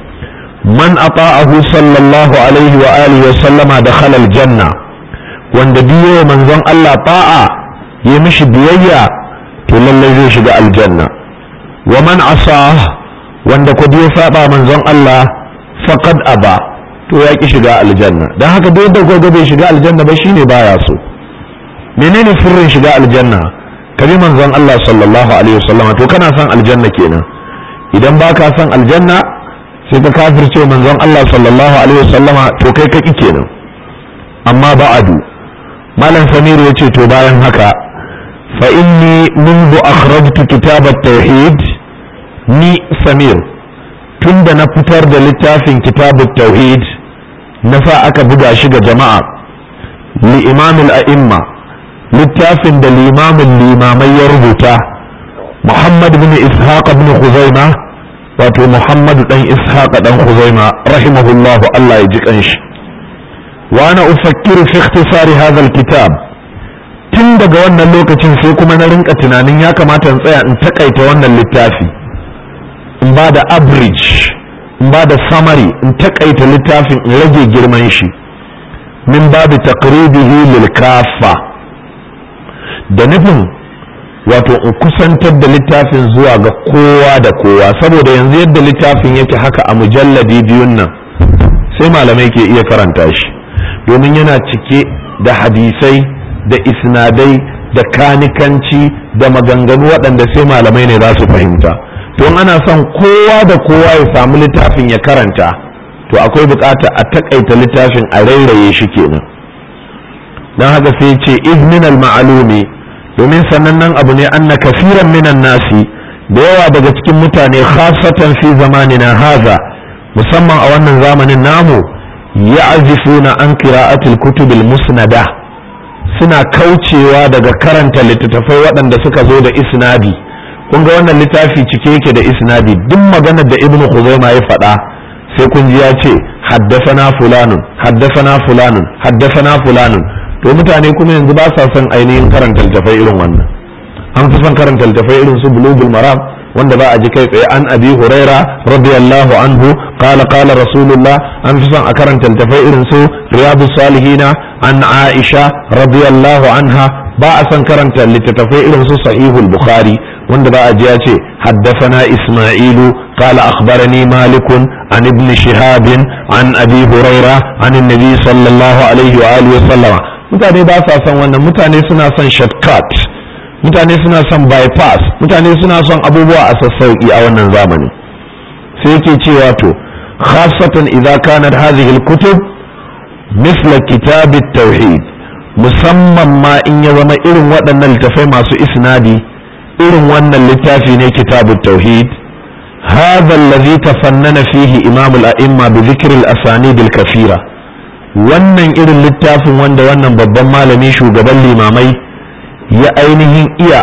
[SPEAKER 1] man ata'ahu sallallahu alaihi wa alihi wasallama dakhala aljanna wanda biyo manzon Allah ta'a yi mishi biyayya to lallai zai shiga aljanna wa man asa wanda ku ya saba manzon Allah faqad aba to ya ki shiga aljanna dan haka duk da gogo bai shiga aljanna ba shine baya so menene sirrin shiga aljanna kabi manzon Allah sallallahu alaihi wasallama to kana son aljanna kenan idan baka son aljanna sai ka kafirce manzon Allah sallallahu alaihi wasallama to kai ka kenan amma ba'adu malam samir ya ce to bayan haka fa inni منذ akhrajtu kitab at-tauhid ni samir tunda na fitar da littafin kitab at-tauhid na sa aka buga shi ga jama'a li imam al-a'imma littafin da limamin limamai ya rubuta muhammad bin ishaq bin khuzaima wato muhammad dan ishaq dan khuzaima rahimahullah Allah ya ji kanshi wa ana ufakkiru fi ikhtisari hadha al-kitab tun daga wannan lokacin sai kuma na rinka tunanin ya kamata in tsaya in takaita wannan littafi in ba da average in ba da summary in takaita littafin in rage girman shi min babu taqribihi lil kafa da nufin wato in kusantar da littafin zuwa ga kowa da kowa saboda yanzu yadda littafin yake haka a mujalladi biyun nan sai malamai ke iya karanta shi domin yana cike da hadisai da isnadai da kanikanci da maganganu waɗanda sai malamai ne za su fahimta don ana son kowa da kowa ya samu littafin ya karanta to akwai bukata a takaita littafin a rairaye shi kenan don haka sai ce izminal ma'alumi domin sanannen abu ne anna kasiran minan nasi da yawa daga cikin mutane khasatan fi zamanina haza musamman a wannan zamanin namu ya'zifuna an qira'atil kutubil musnada suna kaucewa daga karanta littattafai waɗanda suka zo da isnadi kun ga wannan littafi cike yake da isnadi duk maganar da ibnu khuzaima ya faɗa sai kun ji ya ce haddasana fulanun haddasana fulanun haddasana fulanun to mutane kuma yanzu ba sa son ainihin karanta littattafai irin wannan an fi son karanta littattafai irin su bulugul maram wanda ba a ji kai tsaye an abi huraira radiyallahu anhu qala qala rasulullah an fi son a karanta littattafai irin su riyadus salihina an aisha radiyallahu anha ba a son karanta littattafai irin su sahihul bukhari wanda ba a ji ya ce haddathana isma'ilu قال أخبرني مالك عن ابن شهاب عن أبي هريرة عن النبي صلى الله عليه وآله وسلم mutane ba sa son wannan mutane suna son shortcut mutane suna son bypass mutane suna son abubuwa a sassauki a wannan zamani sai yake cewa to khasatan idza kanat hadhihi al-kutub misla kitab at-tauhid musamman ma in ya zama irin waɗannan littafai masu isnadi irin wannan littafi ne kitab at-tauhid هذا الذي تفنن فيه إمام الأئمة بذكر الأسانيد الكثيرة wannan irin littafin wanda wannan babban malami shugaban limamai ya ainihin iya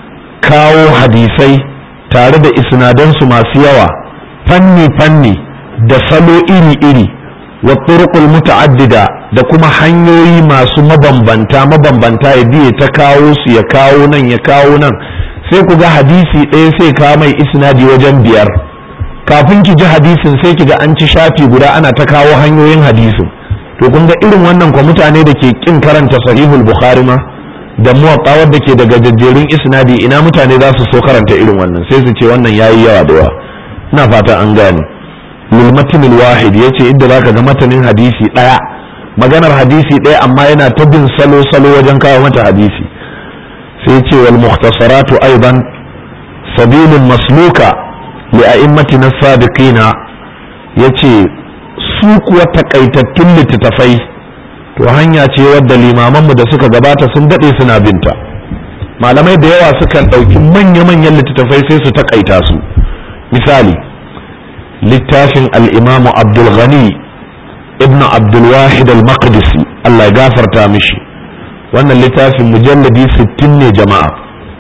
[SPEAKER 1] kawo hadisai tare da isnadansu masu yawa fanni-fanni da salo iri-iri wa turqul muta'addida da kuma hanyoyi masu mabambanta mabambanta ya biye ta kawo su ya kawo nan ya kawo nan sai ku ga hadisi ɗaya sai kawo mai isnadi wajen biyar kafin ki ji hadisin sai ki ga an ci shafi guda ana ta kawo hanyoyin hadisin to kun ga irin wannan kwa mutane da ke kin karanta sahihul bukhari ma da muwatta wadda ke daga jajjerun isnadi ina mutane za su so karanta irin wannan sai su ce wannan yayi yawa da yawa ina fata an gane lil matnil wahid yace inda zaka ga matanin hadisi daya maganar hadisi daya amma yana ta bin salo salo wajen kawo mata hadisi sai ce wal mukhtasaratu aidan sabilun masluka li a'immatina sadiqina yace su kuwa takaitattun littattafai to hanya ce wadda limamanmu da suka gabata sun daɗe suna binta malamai da yawa sukan ɗauki manya-manyan littattafai sai su takaita su misali littafin al'imamu abdulghani ibn abdulwahid al-maqdisi Allah ya gafarta mishi wannan littafin mujalladi sittin ne jama'a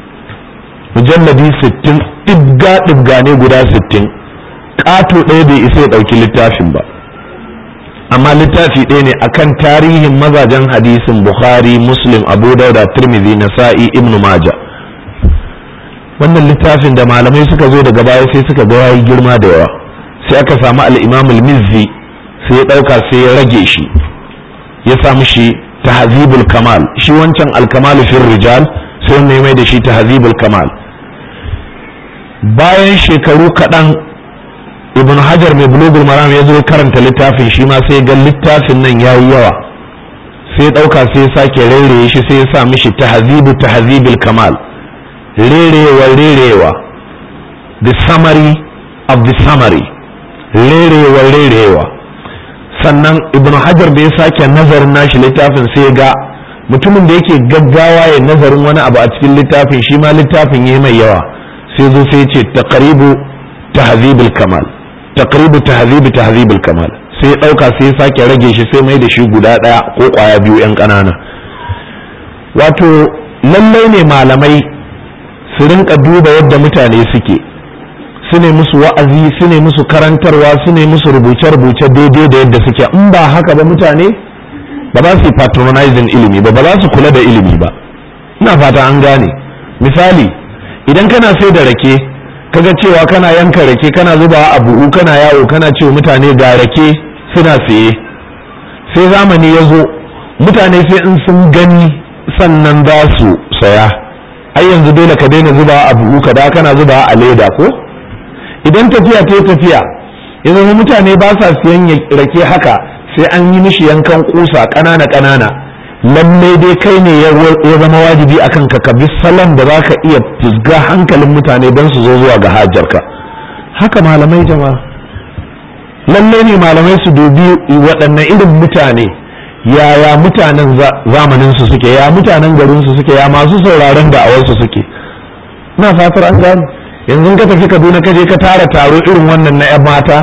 [SPEAKER 1] mujalladi sittin ɗibga-ɗibga ne guda sittin ƙato ɗaya bai isa ya ɗauki littafin ba amma littafi ɗaya ne akan tarihin mazajen hadisin bukhari muslim abu dauda tirmidhi nasa'i ibn maja wannan littafin da malamai suka zo daga baya sai suka ga yayi girma da yawa sai aka samu al-imam al-mizzi sai ya ɗauka sai ya rage shi ya samu shi tahzibul kamal shi wancan al-kamal fi rijal sai ne mai da shi tahzibul kamal bayan shekaru kaɗan ibn hajar mai bulugul maram ya zo karanta littafin shi ma sai ga littafin nan yayi yawa sai ɗauka sai ya sake rairaye shi sai ya sa mishi tahzibu tahzibil kamal rerewa rerewa the summary of the summary rerewa rerewa sannan ibn hajar da ya sake nazarin nashi littafin sai ga mutumin da yake gaggawa ya nazarin wani abu a cikin littafin shi ma littafin ya mai yawa sai zo sai ce taqribu tahzibul kamal taqribu tahzibi tahzibul kamal sai ya dauka sai ya sake rage shi sai mai da shi guda daya ko kwaya biyu yan kanana wato lallai ne malamai su rinka duba yadda mutane suke su ne musu wa'azi su ne musu karantarwa su ne musu rubuce-rubuce daidai da yadda suke in ba haka ba mutane ba za su yi patronizing ilimi ba ba za su kula da ilimi ba ina fata an gane misali idan kana sai da rake kaga cewa kana yanka rake kana zubawa a buhu kana yawo kana cewa mutane ga rake suna saye sai zamani ya zo mutane sai in sun gani sannan za su saya ai yanzu dole ka daina zubawa a buhu ka da kana zubawa a leda ko idan tafiya ta tafiya ya zama mutane ba sa siyan rake haka sai an yi mishi yankan kusa ƙanana ƙanana lallai dai kai ne ya zama wajibi akan ka ka bi salon da za ka iya fusga hankalin mutane don su zo zuwa ga hajarka haka malamai jama'a lallai ne malamai su dubi waɗannan irin mutane yaya mutanen zamanin su suke ya mutanen garin su suke ya masu sauraron da'awarsu suke na fatar an gane yanzu ka tafi kaduna ka je ka tara taro irin wannan na 'yan mata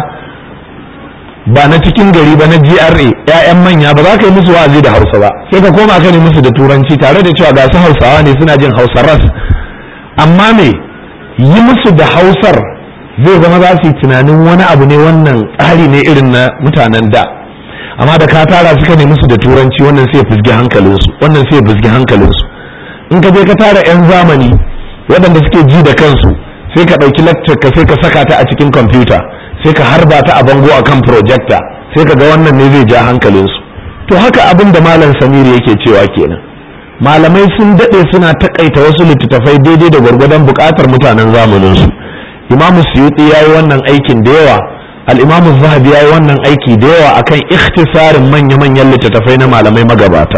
[SPEAKER 1] ba na cikin gari ba na GRA ƴaƴan manya ba za ka yi musu wa'azi da Hausa ba sai ka koma ka ne musu da turanci tare da cewa ga su Hausawa ne suna jin Hausa ras amma me yi musu da Hausar zai zama za su yi tunanin wani abu ne wannan tsari ne irin na mutanen da amma da ka tara suka ne musu da turanci wannan sai ya fusgi hankalinsu wannan sai ya fusgi hankalinsu in ka je ka tara 'yan zamani waɗanda suke ji da kansu sai ka ɗauki lecture ka sai ka saka ta a cikin kwamfuta sai ka harba ta a bango akan projector sai ka ga wannan ne zai ja hankalinsu to haka abin da malam samiri yake cewa kenan malamai sun daɗe suna takaita wasu littattafai daidai da gwargwadon buƙatar mutanen zamaninsu imamu suyuti ya yi wannan aikin da yawa al'imamu zahabi ya yi wannan aiki da yawa akan ikhtisarin manya-manyan littattafai na malamai magabata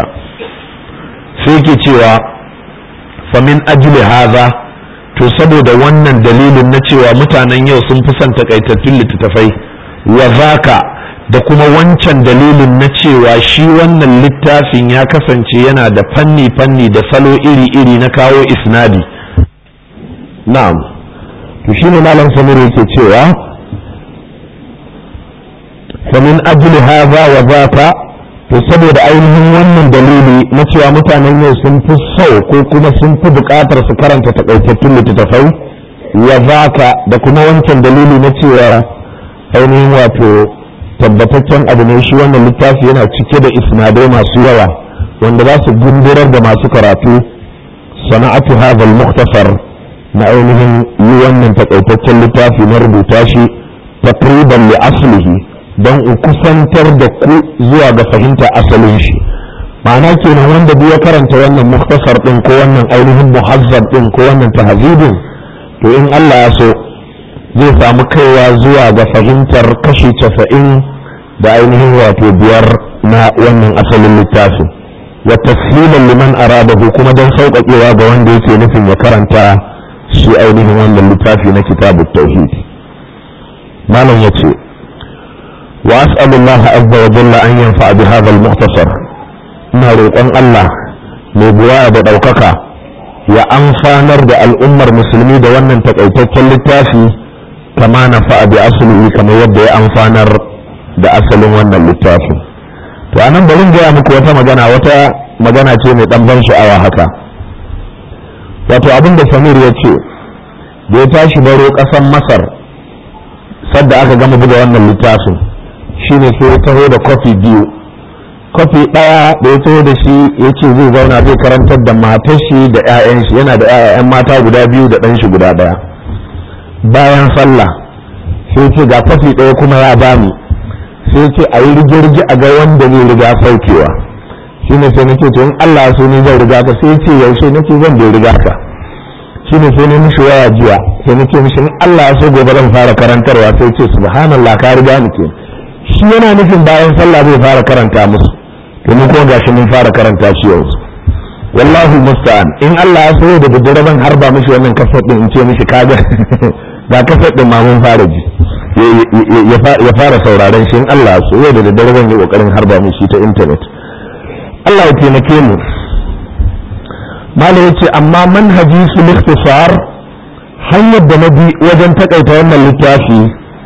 [SPEAKER 1] sai ke cewa famin ajli haza to saboda wannan dalilin na cewa mutanen yau sun fi son takaitattun littattafai wa zaka da kuma wancan dalilin na cewa shi wannan littafin ya kasance yana da fanni-fanni da salo iri-iri na kawo isnadi na'am to shi ne malam samir yake cewa famin ajli haza wa zaka to saboda ainihin wannan dalili na cewa mutanen yau sun fi so ko kuma sun fi buƙatar su karanta takaitattun littattafai wa zaka da kuma wancan dalili na cewa ainihin wato tabbataccen abu ne shi wannan littafi yana cike da isnadai masu yawa wanda za su gundurar da masu karatu sana'atu hadha al-mukhtasar na ainihin yi wannan takaitaccen littafi na rubuta shi takriban li aslihi don in kusantar da ku zuwa ga fahimta asalin shi ma'ana kenan wanda duk ya karanta wannan muktasar din ko wannan ainihin muhazzab din ko wannan tahzibin to in Allah ya so zai samu kaiwa zuwa ga fahimtar kashi casa'in da ainihin wato biyar na wannan asalin littafin wa tashilan liman aradahu kuma don sauƙaƙewa ga wanda yake nufin ya karanta shi ainihin wannan littafi na kitabut tauhid malam ya ce وأسأل الله عز وجل أن ينفع بهذا المختصر ina roƙon Allah mai buwaya da ɗaukaka ya amfanar da al'ummar musulmi da wannan takaitaccen littafi kama na fa'a bi asali kamar yadda ya amfanar da asalin wannan littafi to anan bari gaya muku wata magana wata magana ce mai ɗan ban sha'awa haka wato abin da samir ya ce da ya tashi baro ƙasar masar sadda aka gama buga wannan littafin shine sai ya taho da kofi biyu kofi ɗaya da ya taho da shi ya ce zai zauna zai karantar da matar shi da 'ya'yan shi yana da 'ya'yan mata guda biyu da ɗan shi guda ɗaya bayan sallah sai ce ga kofi ɗaya kuma ya bani sai ce a yi rige-rige a ga wanda zai riga saukewa shine sai nake to in Allah so ni zan riga ka sai ce yaushe nake zan bai riga ka shine sai ne mishi waya jiya sai nake mishi in Allah so gobe zan fara karantarwa sai ce subhanallah ka riga ni ke shi yana nufin bayan sallah zai fara karanta musu domin kuma gashi mun fara karanta shi yanzu wallahi musta'an in Allah ya so da daddare ban harba mishi wannan kasar din in ce mishi kaga ga kasar ɗin ma mun fara ji ya fara sauraron shi in Allah so yau da daddare zan yi kokarin harba mu shi ta intanet Allah ya taimake mu malam yace amma manhaji su ikhtisar hanyar da na bi wajen takaita wannan littafi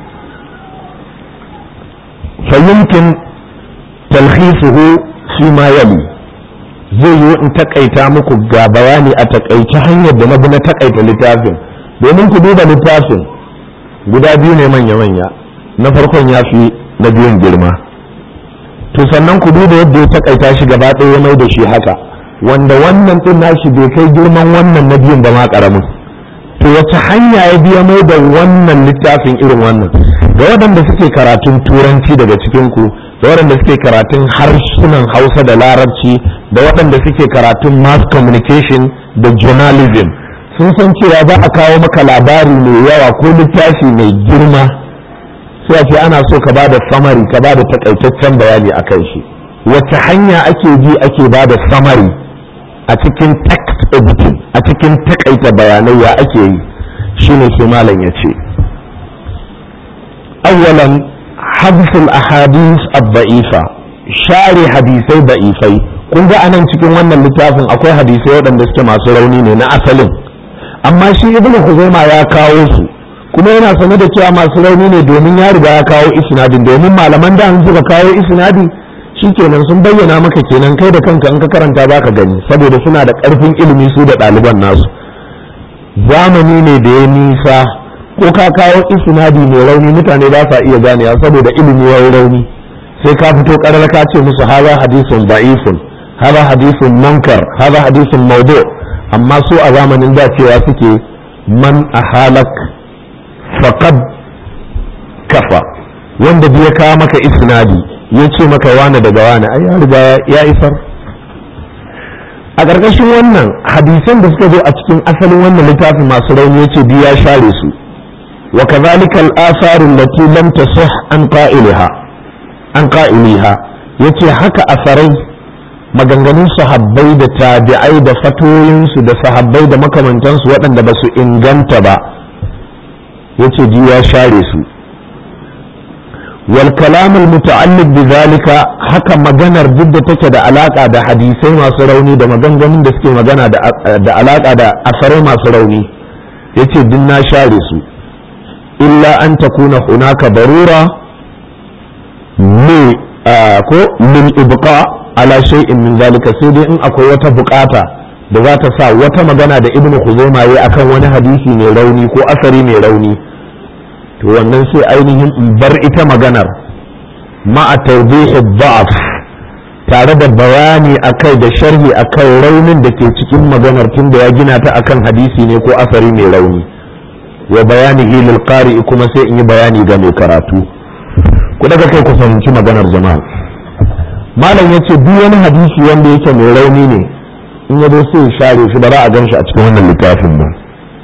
[SPEAKER 1] fa yumkin talhisuhu fi ma yali zai yi in takaita muku ga bayani a takaice hanyar da na bi na takaita littafin domin ku duba littafin guda biyu ne manya-manya na farkon ya fi na biyun girma to sannan ku duba yadda ya takaita shi gaba ɗaya mai da shi haka wanda wannan ɗin nashi bai kai girman wannan na biyun ba ma ƙaramin to wace hanya ya biya mai da wannan littafin irin wannan ga waɗanda suke karatun turanci daga cikin ku da waɗanda suke karatun harsunan hausa da larabci da waɗanda suke karatun mass communication da journalism sun san cewa za a kawo maka labari mai yawa ko littafi mai girma sai a ce ana so ka ba da samari ka ba da takaitaccen bayani a kan shi wace hanya ake bi ake ba da samari a cikin text editing a cikin takaita bayanai ya ake yi shine sai malam ya ce awwalan habsul ahadith ad-da'ifa share hadisai da'ifai kun ga anan cikin wannan littafin akwai hadisai waɗanda suke masu rauni ne na asalin amma shi ibnu huzaima ya kawo su kuma yana sane da cewa masu rauni ne domin ya riga ya kawo isnadin domin malaman da an suka kawo isnadi kenan sun bayyana maka kenan kai da kanka in ka karanta baka gani saboda suna da ƙarfin ilimi su da ɗaliban nasu zamani ne da ya nisa ko ka kawo isnadi mai rauni mutane ba sa iya ganewa saboda ilimi ya rauni sai ka fito ƙarar ka ce musu haza hadisun da'ifun haza hadisun munkar haza hadisun maudu amma su a zamanin da cewa suke man a halak faqad kafa wanda biya kawo maka isnadi ya ce maka wane daga wane ai ya riga ya isar a ƙarƙashin wannan hadisan da suka zo a cikin asalin wannan littafin masu rauni ya ce biya share su wa kazalika al-atharu allati lam tasih an qa'iliha an qa'iliha yace haka asarai maganganun sahabbai da tabi'ai da fatoyinsu da sahabbai da makamantansu waɗanda ba su inganta ba yace ji ya share su wal kalam al muta'alliq bi zalika haka maganar duk da take da alaka da hadisai masu rauni da maganganun da suke magana da alaka da asarai masu rauni yace din na share su illa an takuna hunaka darura ne ko min ibqa ala shay'in min zalika sai dai in akwai wata bukata da za ta sa wata magana da ibnu khuzaima yayi akan wani hadisi mai rauni ko asari mai rauni to wannan sai ainihin in bar ita maganar ma'a tawdihi dha'f tare da bayani akai da sharhi akan raunin da ke cikin maganar tunda ya gina ta akan hadisi ne ko asari mai rauni wa bayani lil qari kuma sai in yi bayani ga mai karatu ku daga kai ku fahimci maganar jama'a malam ya ce duk wani hadisi wanda yake mai rauni ne in ya zo sai ya share shi ba za a gan shi a cikin wannan littafin ba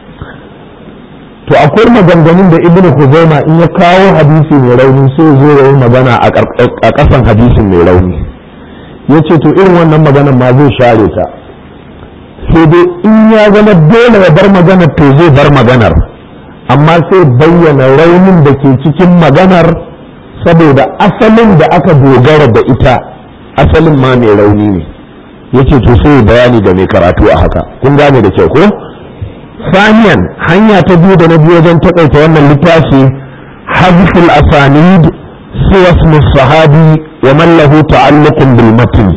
[SPEAKER 1] to akwai maganganun da ibnu huzaima in ya kawo hadisi mai rauni sai zo ya yi magana a ƙasan hadisin mai rauni ya ce to irin wannan maganar ma zai share ta sai dai in ya zama dole ya bar maganar to zai bar maganar amma sai bayyana raunin da ke cikin maganar saboda asalin da aka dogara da ita asalin ma mai rauni ne yace to sai bayani da mai karatu a haka kun gane da kyau ko saniyan hanya ta biyu da na biyu wajen takaita wannan littafi hazful asanid suwa sahabi wa man lahu ta'alluqun bil matn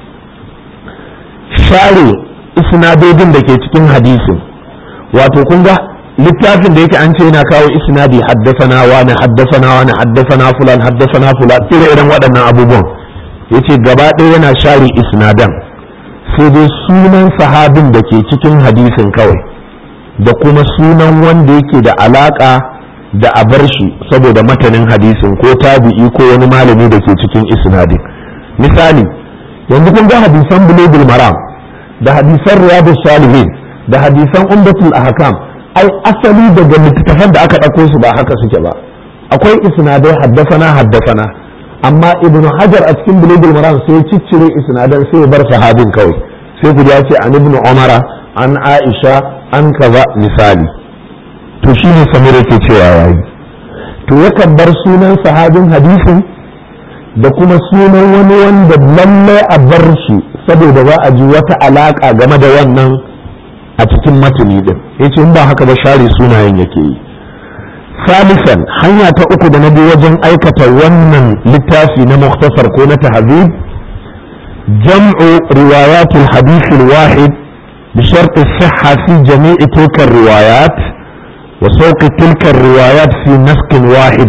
[SPEAKER 1] share isnadodin da ke cikin hadisin wato kun ga littafin da yake an ce yana kawo isnadi haddasana wani haddasana wani haddasana fulan haddasana fulan ire iren waɗannan abubuwan yace gaba ɗaya yana share isnadan sai dai sunan sahabin da ke cikin hadisin kawai da kuma sunan wanda yake da alaka da a bar shi saboda matanin hadisin ko tabi'i ko wani malami da ke cikin isnadin misali yanzu kun ga hadisan bulugul maram da hadisan riyadus salihin da hadisan umdatul ahkam ai asali daga littattafan da aka ɗauko su ba haka suke ba akwai isnadai haddasana haddasana amma ibnu hajar a cikin bulugul maram sai ciccire isnadan sai ya bar sahabin kawai sai ku ya ce an ibnu umara an aisha an kaza misali to shi ne samir yake cewa yayi to yakan bar sunan sahabin hadisin da kuma sunan wani wanda lallai a bar shi saboda za a ji wata alaka game da wannan a cikin matuni din yace in ba haka ba share sunayen yake yi salisan hanya ta uku da na bi wajen aikata wannan littafi na muktasar ko na tahzib jam'u riwayat al-hadith al-wahid بشرط الصحة في جميع تلك الروايات وسوق تلك الروايات في نسق واحد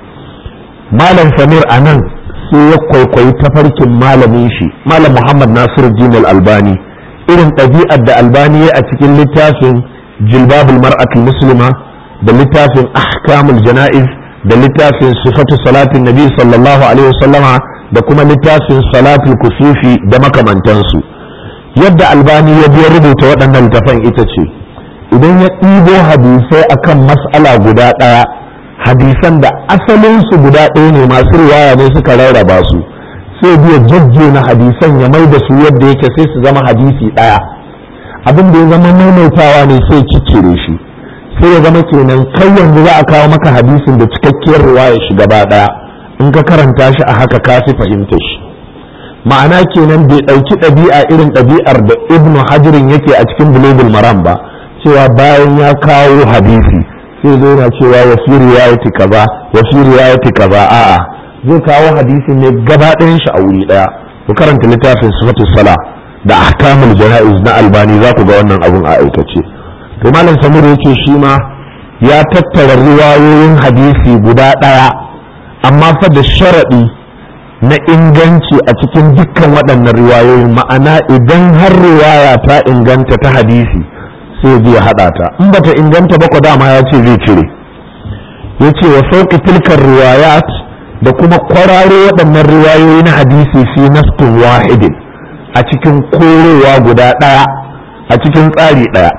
[SPEAKER 1] مالا سمير أنان سيقوي كوي تفرك مالا ميشي مالا محمد ناصر الدين الألباني إذن طبيعة دا ألباني أتكين لتافن جلباب المرأة المسلمة دا لتافن أحكام الجنائز دا لتافن صفة صلاة النبي صلى الله عليه وسلم دا كما لتافن صلاة الكسوفي دا مكمان تنسو yadda albani ya biya rubuta waɗannan littafan ita ce idan ya ɗibo hadisai akan mas'ala guda ɗaya hadisan da asalinsu guda ɗaya ne masu riwaya ne suka rarraba su sai biya jajjena hadisan ya mai da su yadda yake sai su zama hadisi ɗaya abin da ya zama maimaitawa ne sai ciccire shi sai ya zama kenan kai yanzu za a kawo maka hadisin da cikakkiyar riwaya shi gaba ɗaya in ka karanta shi a haka ka fi fahimta shi ma'ana kenan bai ɗauki ɗabi'a irin ɗabi'ar da ibnu hajirin yake a cikin bulugul maram ba cewa bayan ya kawo hadisi sai zo na cewa wa fi riwayati kaza wa fi riwayati kaza a'a zai kawo hadisin ne gaba ɗayan shi a wuri ɗaya ku karanta littafin sifatu sala da ahkamul jana'iz na albani za ku ga wannan abun a aikace to malam samir yake shi ma ya tattara riwayoyin hadisi guda ɗaya amma fa da sharaɗi na inganci a cikin dukkan waɗannan riwayoyin ma'ana idan har riwaya ta inganta ta hadisi sai zai haɗa ta in bata inganta ba dama ya ce zai cire ya ce wa sauƙi tilkar riwayat da kuma kwararo waɗannan riwayoyi na hadisi fi naskin wahidin a cikin korowa guda ɗaya a cikin tsari ɗaya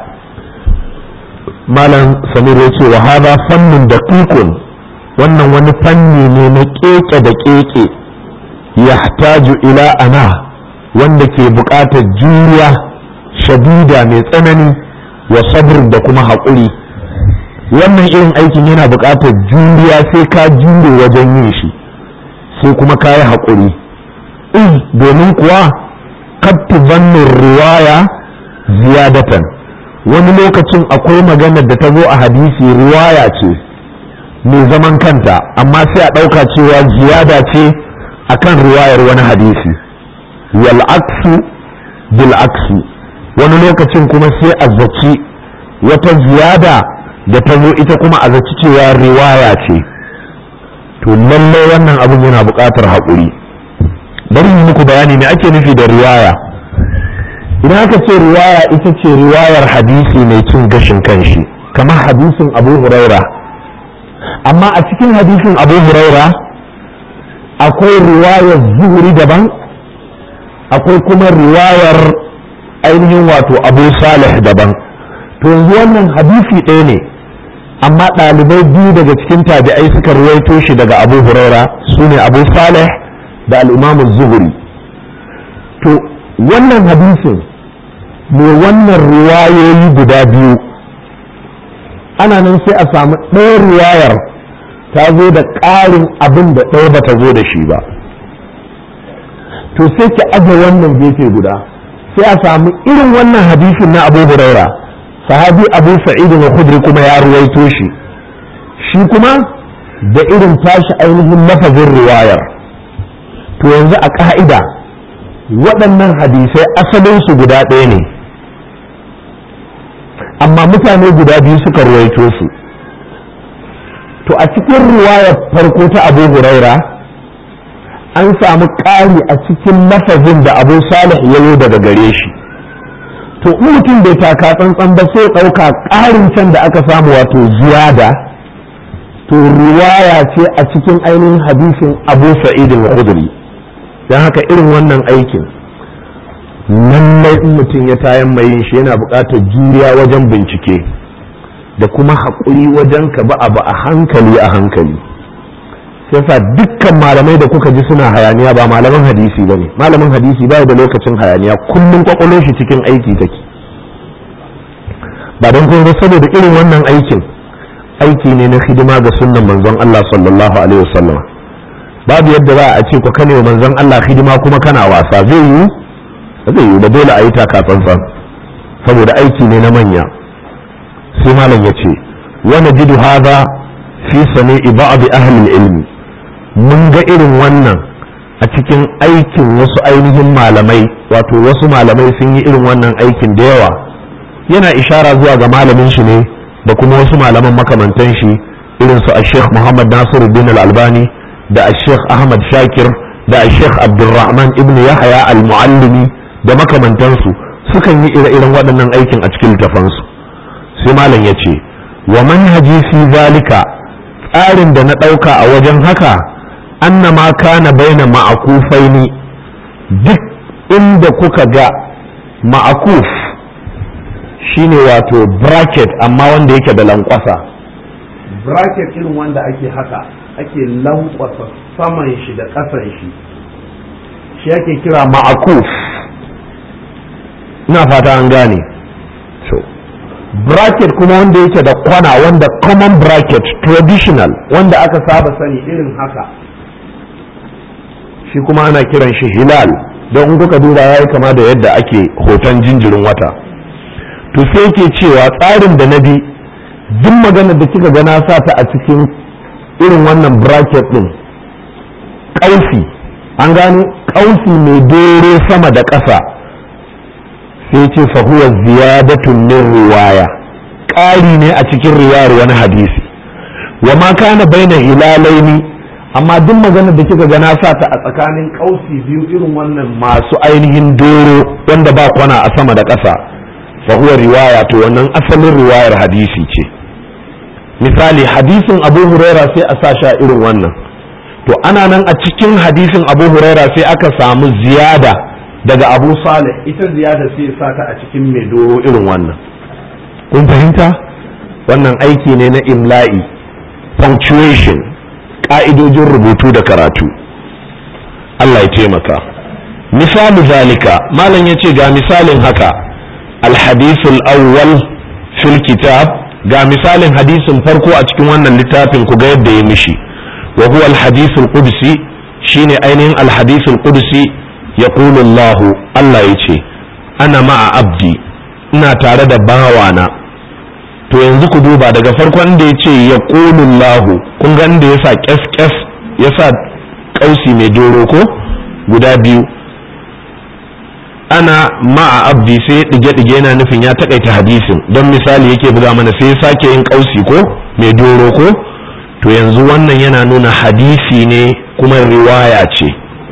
[SPEAKER 1] malam samir ya ce wa hada fannin da wannan wani fanni ne na keke da keke yahtaju ila ana wanda ke buƙatar juriya shadida mai tsanani wa sabr da kuma haƙuri wannan irin aikin yana buƙatar juriya sai ka jure wajen yin shi sai kuma ka yi haƙuri in domin kuwa kattu bannin riwaya ziyadatan wani lokacin akwai maganar da ta zo a hadisi riwaya ce mai zaman kanta amma sai a ɗauka cewa ziyada ce akan riwayar wani hadisi wal aksu bil aksi wani lokacin kuma sai a zaci wata ziyada da ta zo ita kuma a zaci cewa riwaya ce to lallai wannan abin yana buƙatar haƙuri bari yi muku bayani me ake nufi da riwaya idan aka ce riwaya ita ce riwayar hadisi mai cin gashin kanshi kamar hadisin abu huraira amma a cikin hadisin abu huraira akwai riwayar zuhuri daban akwai kuma riwayar ainihin wato abu salih daban to yanzu wannan hadisi ɗaya ne amma ɗalibai biyu daga cikin tabi'ai suka ruwaito shi daga abu huraira su ne abu salih da al'imamu zuhuri to wannan hadisin mai wannan riwayoyi guda biyu ana nan sai a samu ɗaya riwayar ta zo da ƙarin abin da ɗaya ba ta zo da shi ba to sai ki aje wannan gefe guda sai a samu irin wannan hadisin na abu huraira sahabi abu sa'id na khudri kuma ya ruwaito shi shi kuma da irin tashi ainihin lafazin riwayar to yanzu a ka'ida waɗannan hadisai asalinsu guda ɗaya ne amma mutane guda biyu suka ruwaito su to a cikin riwayar farko ta abu huraira an samu ƙari a cikin lafazin da abu salih ya yi daga gare shi to mutum bai taka tsantsan ba sai ɗauka ƙarin can da aka samu wato ziyada to riwaya ce a cikin ainihin hadisin abu sa'id al-khudri don haka irin wannan aikin lallai in mutum ya tayan mai yin shi yana buƙatar juriya wajen bincike da kuma haƙuri wajen ka ba abu a hankali a hankali yasa dukkan malamai da kuka ji suna hayaniya ba malaman hadisi ba ne malamin hadisi ba da lokacin hayaniya kullum kwakwalo shi cikin aiki take ba don kuma saboda irin wannan aikin aiki ne na hidima ga sunnan manzon Allah sallallahu alaihi wasallam babu yadda za a ce ku kane wa manzon Allah hidima kuma kana wasa zai yi zai yi da dole a yi taka tsantsan saboda aiki ne na manya sai malam ya ce wa najidu hadha fi sami'i ba'd ahli ilmi mun ga irin wannan a cikin aikin wasu ainihin malamai wato wasu malamai sun yi irin wannan aikin da yawa yana ishara zuwa ga malamin shi ne da kuma wasu malaman makamantan shi irin su a sheikh muhammad nasiruddin al-albani da a sheikh ahmad shakir da a sheikh abdulrahman ibn yahaya al-muallimi da makamantansu sukan yi ire-iren waɗannan aikin a cikin littafansu sai malam ya ce wa manhaji fi zalika tsarin da na ɗauka a wajen haka annama kana baina ma'akufaini duk inda kuka ga ma'akuf shine wato bracket amma wanda yake da lankwasa bracket irin wanda ake haka ake lankwasa saman shi da ƙasan shi shi ake kira ma'akuf ina fata an gane so bracket kuma wanda yake da kwana wanda common bracket traditional wanda aka saba sani irin haka shi kuma ana kiran shi hilal don in kuka duba ya yi kama da yadda ake hoton jinjirin wata to sai ke cewa tsarin da na bi duk maganar da kika gana sa ta a cikin irin wannan bracket din ƙausi an gano ƙausi mai dore sama da ƙasa sai ce fahuwa ziyadatun min riwaya ƙari ne a cikin riwayar wani hadisi wa ma kana baina hilalaini amma duk maganar da kika gana sa ta a tsakanin ƙausi biyu irin wannan masu ainihin doro wanda ba kwana a sama da ƙasa fahuwa riwaya to wannan asalin riwayar hadisi ce misali hadisin abu huraira sai a sa sha irin wannan to ana nan a cikin hadisin abu huraira sai aka samu ziyada daga abu salih ita ziyada sai sa ta a cikin mai doro irin wannan kun fahimta wannan aiki ne na imla'i punctuation ƙa'idojin rubutu da karatu Allah ya taimaka misali zalika malam ya ce ga misalin haka alhadisul awwal fil kitab ga misalin hadisin farko a cikin wannan littafin ku ga yadda ya mishi wa huwa alhadisul qudsi shine ainihin alhadisul qudsi yaqulu Allah Allah yace ana ma'a abdi ina tare da bawana to yanzu ku duba daga farkon da yace yaqulu Allah kun ga inda yasa kes kes yasa kausi mai doro ko guda biyu ana ma'a abdi sai ya dige dige yana nufin ya takaita hadisin don misali yake buga mana sai ya sake yin kausi ko mai doro ko to yanzu wannan yana nuna hadisi ne kuma riwaya ce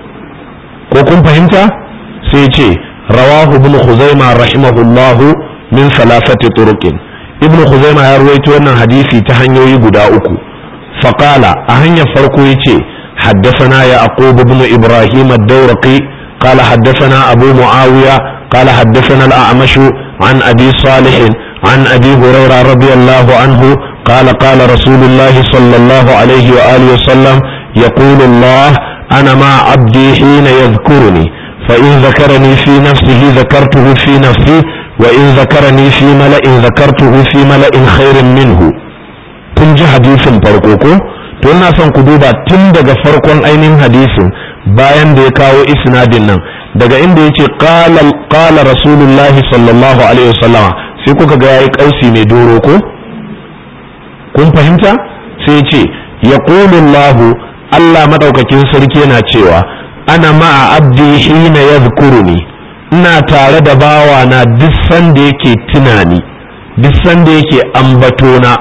[SPEAKER 1] ko kun fahimta sai ce rawahu ibn khuzaima rahimahullahu min salasati turuqin ibn khuzaima ya ruwaito wannan hadisi ta hanyoyi guda uku faqala a hanyar farko yace حدثنا يعقوب بن إبراهيم الدورقي قال حدثنا أبو معاوية قال حدثنا الأعمش عن أبي صالح عن أبي هريرة رضي الله عنه قال قال رسول الله صلى الله عليه وآله وسلم يقول الله أنا مع عبدي حين يذكرني فإن ذكرني في نفسه ذكرته في نفسي وإن ذكرني في ملأ ذكرته في ملأ خير منه kun ji hadisin farko ko to ina son ku duba tun daga farkon ainihin hadisin bayan da ya kawo isnadin nan daga inda yace qala qala rasulullah sallallahu alaihi wasallam sai kuka ga yayi kausi mai doro ko kun fahimta sai yace yaqulu Allah Allah madaukakin sarki yana cewa ana ma'a abdi hina yadhkuruni ina tare da bawa na duk sanda yake tunani duk sanda yake ambatona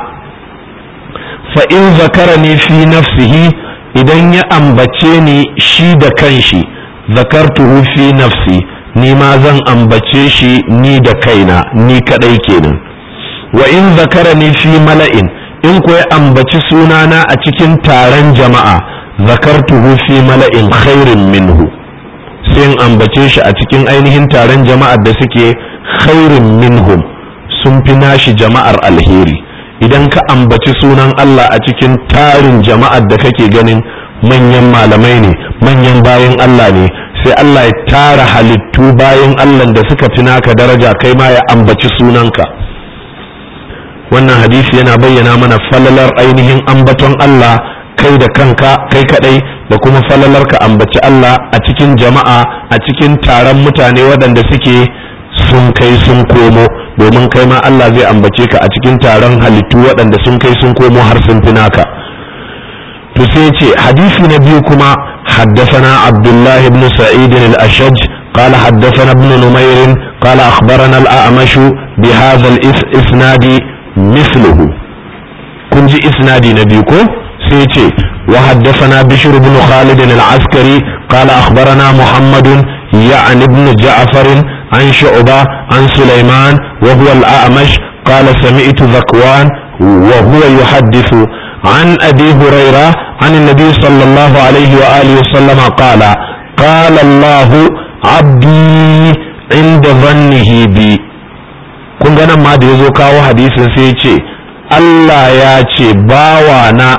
[SPEAKER 1] fa in zakarani fi nafsihi idan ya ambace ni shi da kanshi zakartuhu fi nafsi ni ma zan ambace shi ni da kaina ni kadai kenan wa in zakarani fi mala'in in ko ya ambaci sunana a cikin taron jama'a zakartuhu fi mala'in khairin minhu sai in ambace shi a cikin ainihin taron jama'ar da suke khairin minhum sun fi nashi jama'ar alheri idan ka ambaci sunan Allah a cikin tarin jama'ar da kake ganin manyan malamai ne manyan bayan Allah ne sai Allah ya tara halittu bayan Allah da suka fi naka daraja kai ma ya ambaci sunanka wannan hadisi yana bayyana mana falalar ainihin ambaton Allah kai da kanka kai kadai da kuma falalar ka ambaci Allah a cikin jama'a a cikin taron mutane waɗanda suke sun kai sun komo domin kai ma Allah zai ambace ka a cikin taron halittu waɗanda sun kai sun komo har sun fi naka to sai ce hadisi na biyu kuma حدثنا عبد الله بن سعيد الأشج قال حدثنا ابن نمير قال أخبرنا الأعمش بهذا الإسناد مثله كنت إسناد نبيكم سيتي وحدثنا بشر بن خالد العسكري قال أخبرنا محمد يعني ابن جعفر عن شعبة عن سليمان وهو الأعمش قال سمعت ذكوان وهو يحدث عن أبي هريرة عن النبي صلى الله عليه وآله وسلم قال قال الله عبدي عند ظنه بي kun ga nan ma da ya zo kawo hadisin sai ya ce Allah ya ce bawana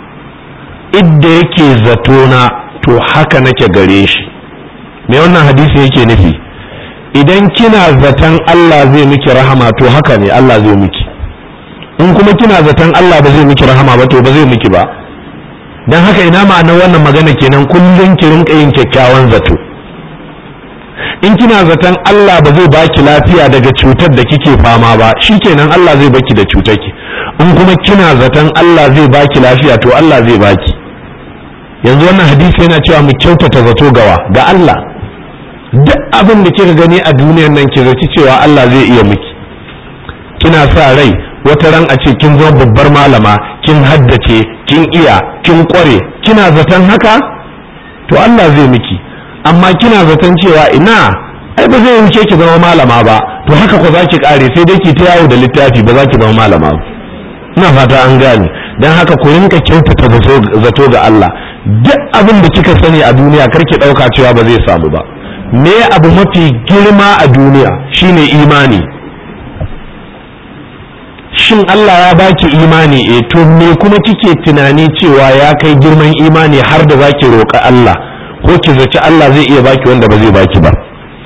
[SPEAKER 1] idda yake zatona to haka nake gare shi me wannan hadisi yake nufi idan kina zaton Allah zai miki rahama to haka ne Allah zai miki in kuma kina zaton Allah ba zai miki rahama ba to ba zai miki ba dan haka ina ma'anar wannan magana kenan kullum ki rinka yin kyakkyawan zato in kina zaton Allah ba zai baki lafiya daga cutar da kike fama ba shikenan Allah zai baki da cutar ki in kuma kina zaton Allah zai baki lafiya to Allah zai baki yanzu wannan hadisi yana cewa mu kyautata zato gawa ga Allah duk abin da kika gani a duniyar nan ki zaci cewa Allah zai iya miki kina sa rai wata ran a ce kin zama babbar malama kin haddace kin iya kin kware kina zaton haka to Allah zai miki amma kina zaton cewa ina ai ba zai wuce ki zama malama ba to haka ko zaki kare sai dai ki ta yawo da littafi ba za ki zama malama ba ina fata an gane dan haka ku rinka kyautata zato ga Allah duk abin da kika sani a duniya karki dauka cewa ba zai samu ba me abu mafi girma a duniya shine imani shin Allah ya baki imani eh to me kuma kike tunani cewa ya kai girman imani har da zaki roƙa Allah ko ki zaci Allah zai iya baki wanda ba zai baki ba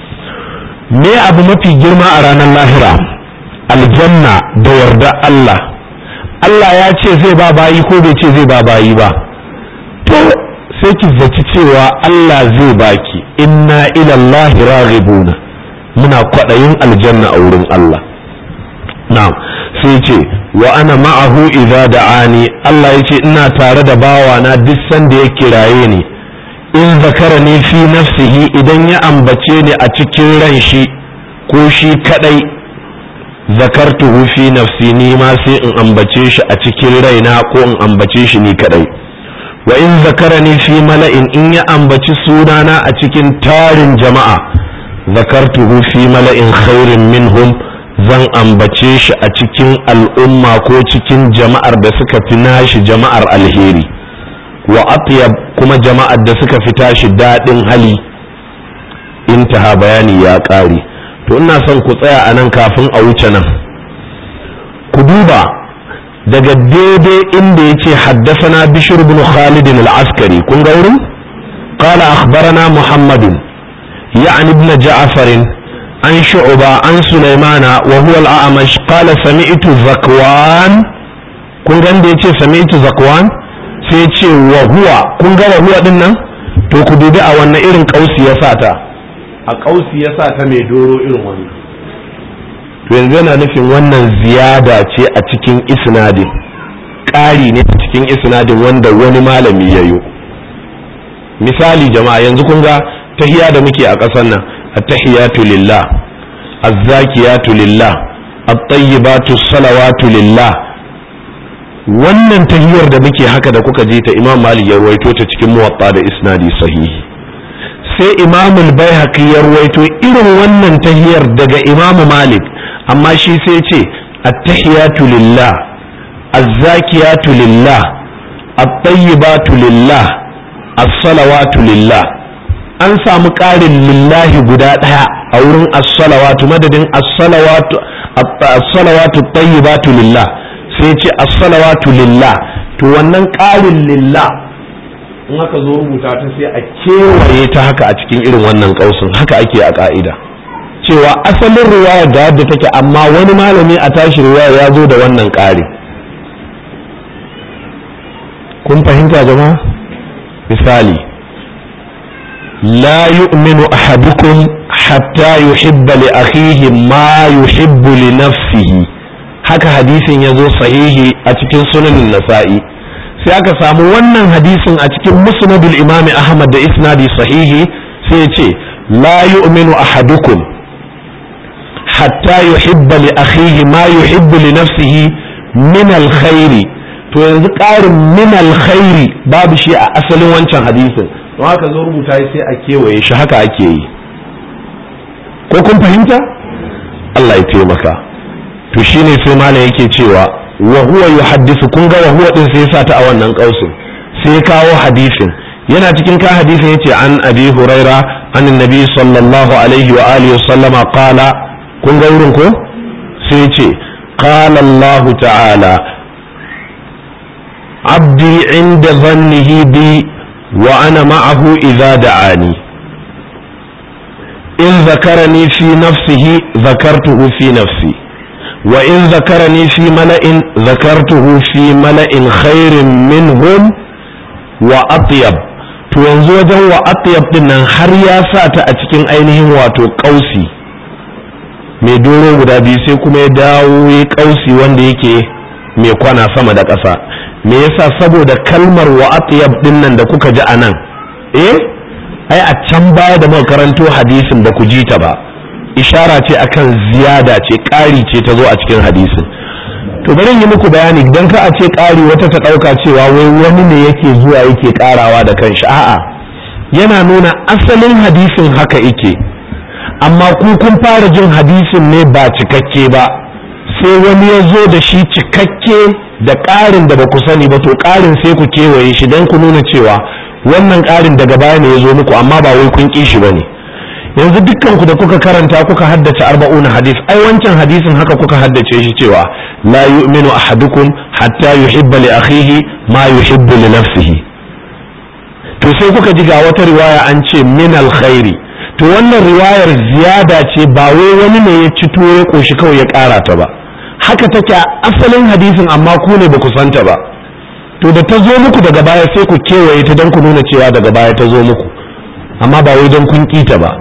[SPEAKER 1] me abu mafi girma a ranar lahira aljanna da yarda Allah Allah ya ce zai ba bayi ko bai ce zai ba bayi ba to sai ki zaci cewa Allah zai baki inna ila Allah raghibuna muna kwaɗayin aljanna a wurin Allah na'am sai ce wa ana ma'ahu idza da'ani Allah ya ce ina tare da bawana duk sanda ya kiraye ni in zakara ni fi nafsihi idan ya ambace ni a cikin ran shi ko shi kadai zakartuhu fi nafsi ni ma sai in ambace shi a cikin raina ko in ambace shi ni kadai wa in zakara ni fi mala'in in ya ambaci sunana a cikin tarin jama'a zakartuhu fi mala'in khairin minhum zan ambace shi a cikin al'umma ko cikin jama'ar da suka fi nashi jama'ar alheri wa atyab kuma jama'ar da suka fi tashi daɗin hali intaha bayani ya ƙare to ina son ku tsaya a nan kafin a wuce nan ku duba daga daidai inda ya ce haddasana bishir bin khalid al-askari kun ga wurin قال أخبرنا محمد يعني ابن جعفر عن شعبة عن سليمان وهو الأعمش قال سمعت زكوان kun ga da yace sami'tu zakwan sai yace wa huwa kun ga wa huwa din nan to ku dubi a wannan irin kausi ya sa ta a kausi ya sa ta mai doro irin wannan to yanzu yana nufin wannan ziyada ce a cikin isnadin ƙari ne a cikin isnadin wanda wani malami ya yi misali jama'a yanzu kun ga tahiya da muke a ƙasar nan at-tahiyatu lillah az-zakiyatu lillah at-tayyibatu salawatu lillah wannan tahiyar da muke haka da kuka ji ta imam malik ya ruwaito ta cikin muwatta da isnadi sahihi sai imam al-baihaqi ya ruwaito irin wannan tahiyar daga imam malik amma shi sai ce at-tahiyatu lillah az-zakiyatu lillah at-tayyibatu lillah as-salawatu lillah an samu ƙarin lillahi guda ɗaya a wurin as-salawatu madadin as-salawatu as-salawatu tayyibatu lillah sai ce as-salawatu lillah to wannan ƙarin lillah in aka zo rubuta ta sai a kewaye ta haka a cikin irin wannan kausin haka ake a ƙa'ida cewa asalin riwaya ga yadda take amma wani malami a tashi riwaya ya zo da wannan ƙari kun fahimta jama'a misali la yu'minu ahadukum hatta yuhibba li akhihi ma yuhibbu li nafsihi haka hadisin ya zo sahihi a cikin sunanin nasa'i sai aka samu wannan hadisin a cikin musnadul imami ahmad da isnadi sahihi sai ya ce la yu'minu ahadukum hatta yuhibba li akhihi ma yuhibbu li nafsihi min alkhairi to yanzu ƙarin min alkhairi babu shi a asalin wancan hadisin don haka zo rubuta sai a kewaye shi haka ake yi ko kun fahimta Allah ya taimaka to shine sai malam yake cewa wa huwa yuhaddisu kun ga wa huwa din sai ya ta a wannan kausin sai ya kawo hadisin yana cikin ka hadisin yace an abi huraira an annabi sallallahu alaihi wa alihi wa sallama qala kun ga wurin ko sai yace qala Allah ta'ala abdi inda dhannihi bi wa ana ma'ahu idza da'ani in zakarani fi nafsihi zakartuhu fi nafsi وإن ذكرني في ملأ ذكرته في ملأ خير منهم وأطيب to yanzu wajen wa atyab din nan har ya sa ta a cikin ainihin wato kausi mai doro guda biyu sai kuma ya dawo ya kausi wanda yake mai kwana sama da ƙasa me yasa saboda kalmar wa atyab din nan da kuka ji anan eh ai a can baya da muka karanto hadisin ba ku ji ta ba ishara ce akan ziyada ce ƙari ce ta zo a cikin hadisin to bari yi muku bayani idan ka a ce ƙari wata ta ɗauka cewa wai wani ne yake zuwa yake ƙarawa da kanshi a'a yana nuna asalin hadisin haka yake amma ku kun fara jin hadisin ne ba cikakke ba sai wani ya zo da shi cikakke da ƙarin da ba ku sani ba to ƙarin sai ku kewaye shi don ku nuna cewa wannan ƙarin daga baya ne ya zo muku amma ba wai kun ƙi shi ba ne yanzu dukkan ku da kuka karanta kuka haddace arba'un hadis ai wancan hadisin haka kuka haddace shi cewa la yu'minu ahadukum hatta yuhibba li akhihi ma yuhibbu li nafsihi to sai kuka ji ga wata riwaya an ce min alkhairi to wannan riwayar ziyada ce ba wai wani ne ya ci tuwo ya koshi kawai ya kara ta ba haka take asalin hadisin amma ku ne ba ku santa ba to da ta zo muku daga baya sai ku kewaye ta don ku nuna cewa daga baya ta zo muku amma ba wai don kun kita ba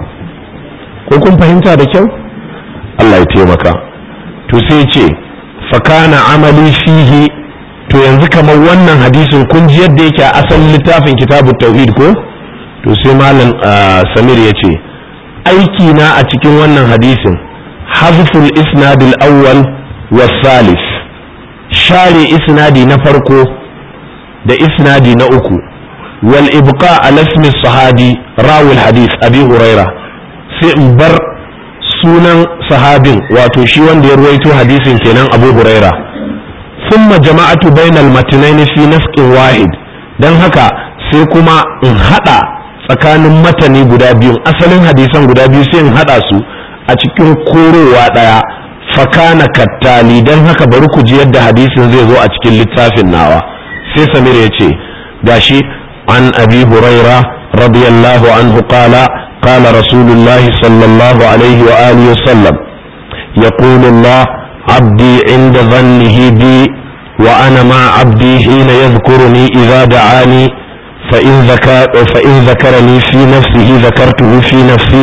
[SPEAKER 1] ko kun fahimta da kyau Allah ya taimaka to sai ce fakana amali fihi to yanzu kamar wannan hadisin kun ji yadda yake a asalin littafin kitabu tauhid ko to sai malam samir ya ce aiki na a cikin wannan hadisin hazful isnadil awwal was salis share isnadi na farko da isnadi na uku wal ibqa ala ismi sahabi rawul hadis abi huraira sai in bar sunan sahabin wato shi wanda ya ruwaito hadisin kenan abu huraira thumma jama'atu bainal matnaini fi nafqin wahid dan haka sai kuma in hada tsakanin matani guda biyu asalin hadisan guda biyu sai in hada su a cikin korowa daya fakana kattali dan haka bari ku ji yadda hadisin zai zo a cikin littafin nawa sai samir ya ce gashi an abi huraira radiyallahu anhu qala قال رسول الله صلى الله عليه وآله وسلم يقول الله عبدي عند ظنه بي وأنا مع عبدي حين يذكرني إذا دعاني فإن, ذكر فإن ذكرني في نفسه ذكرته في نفسي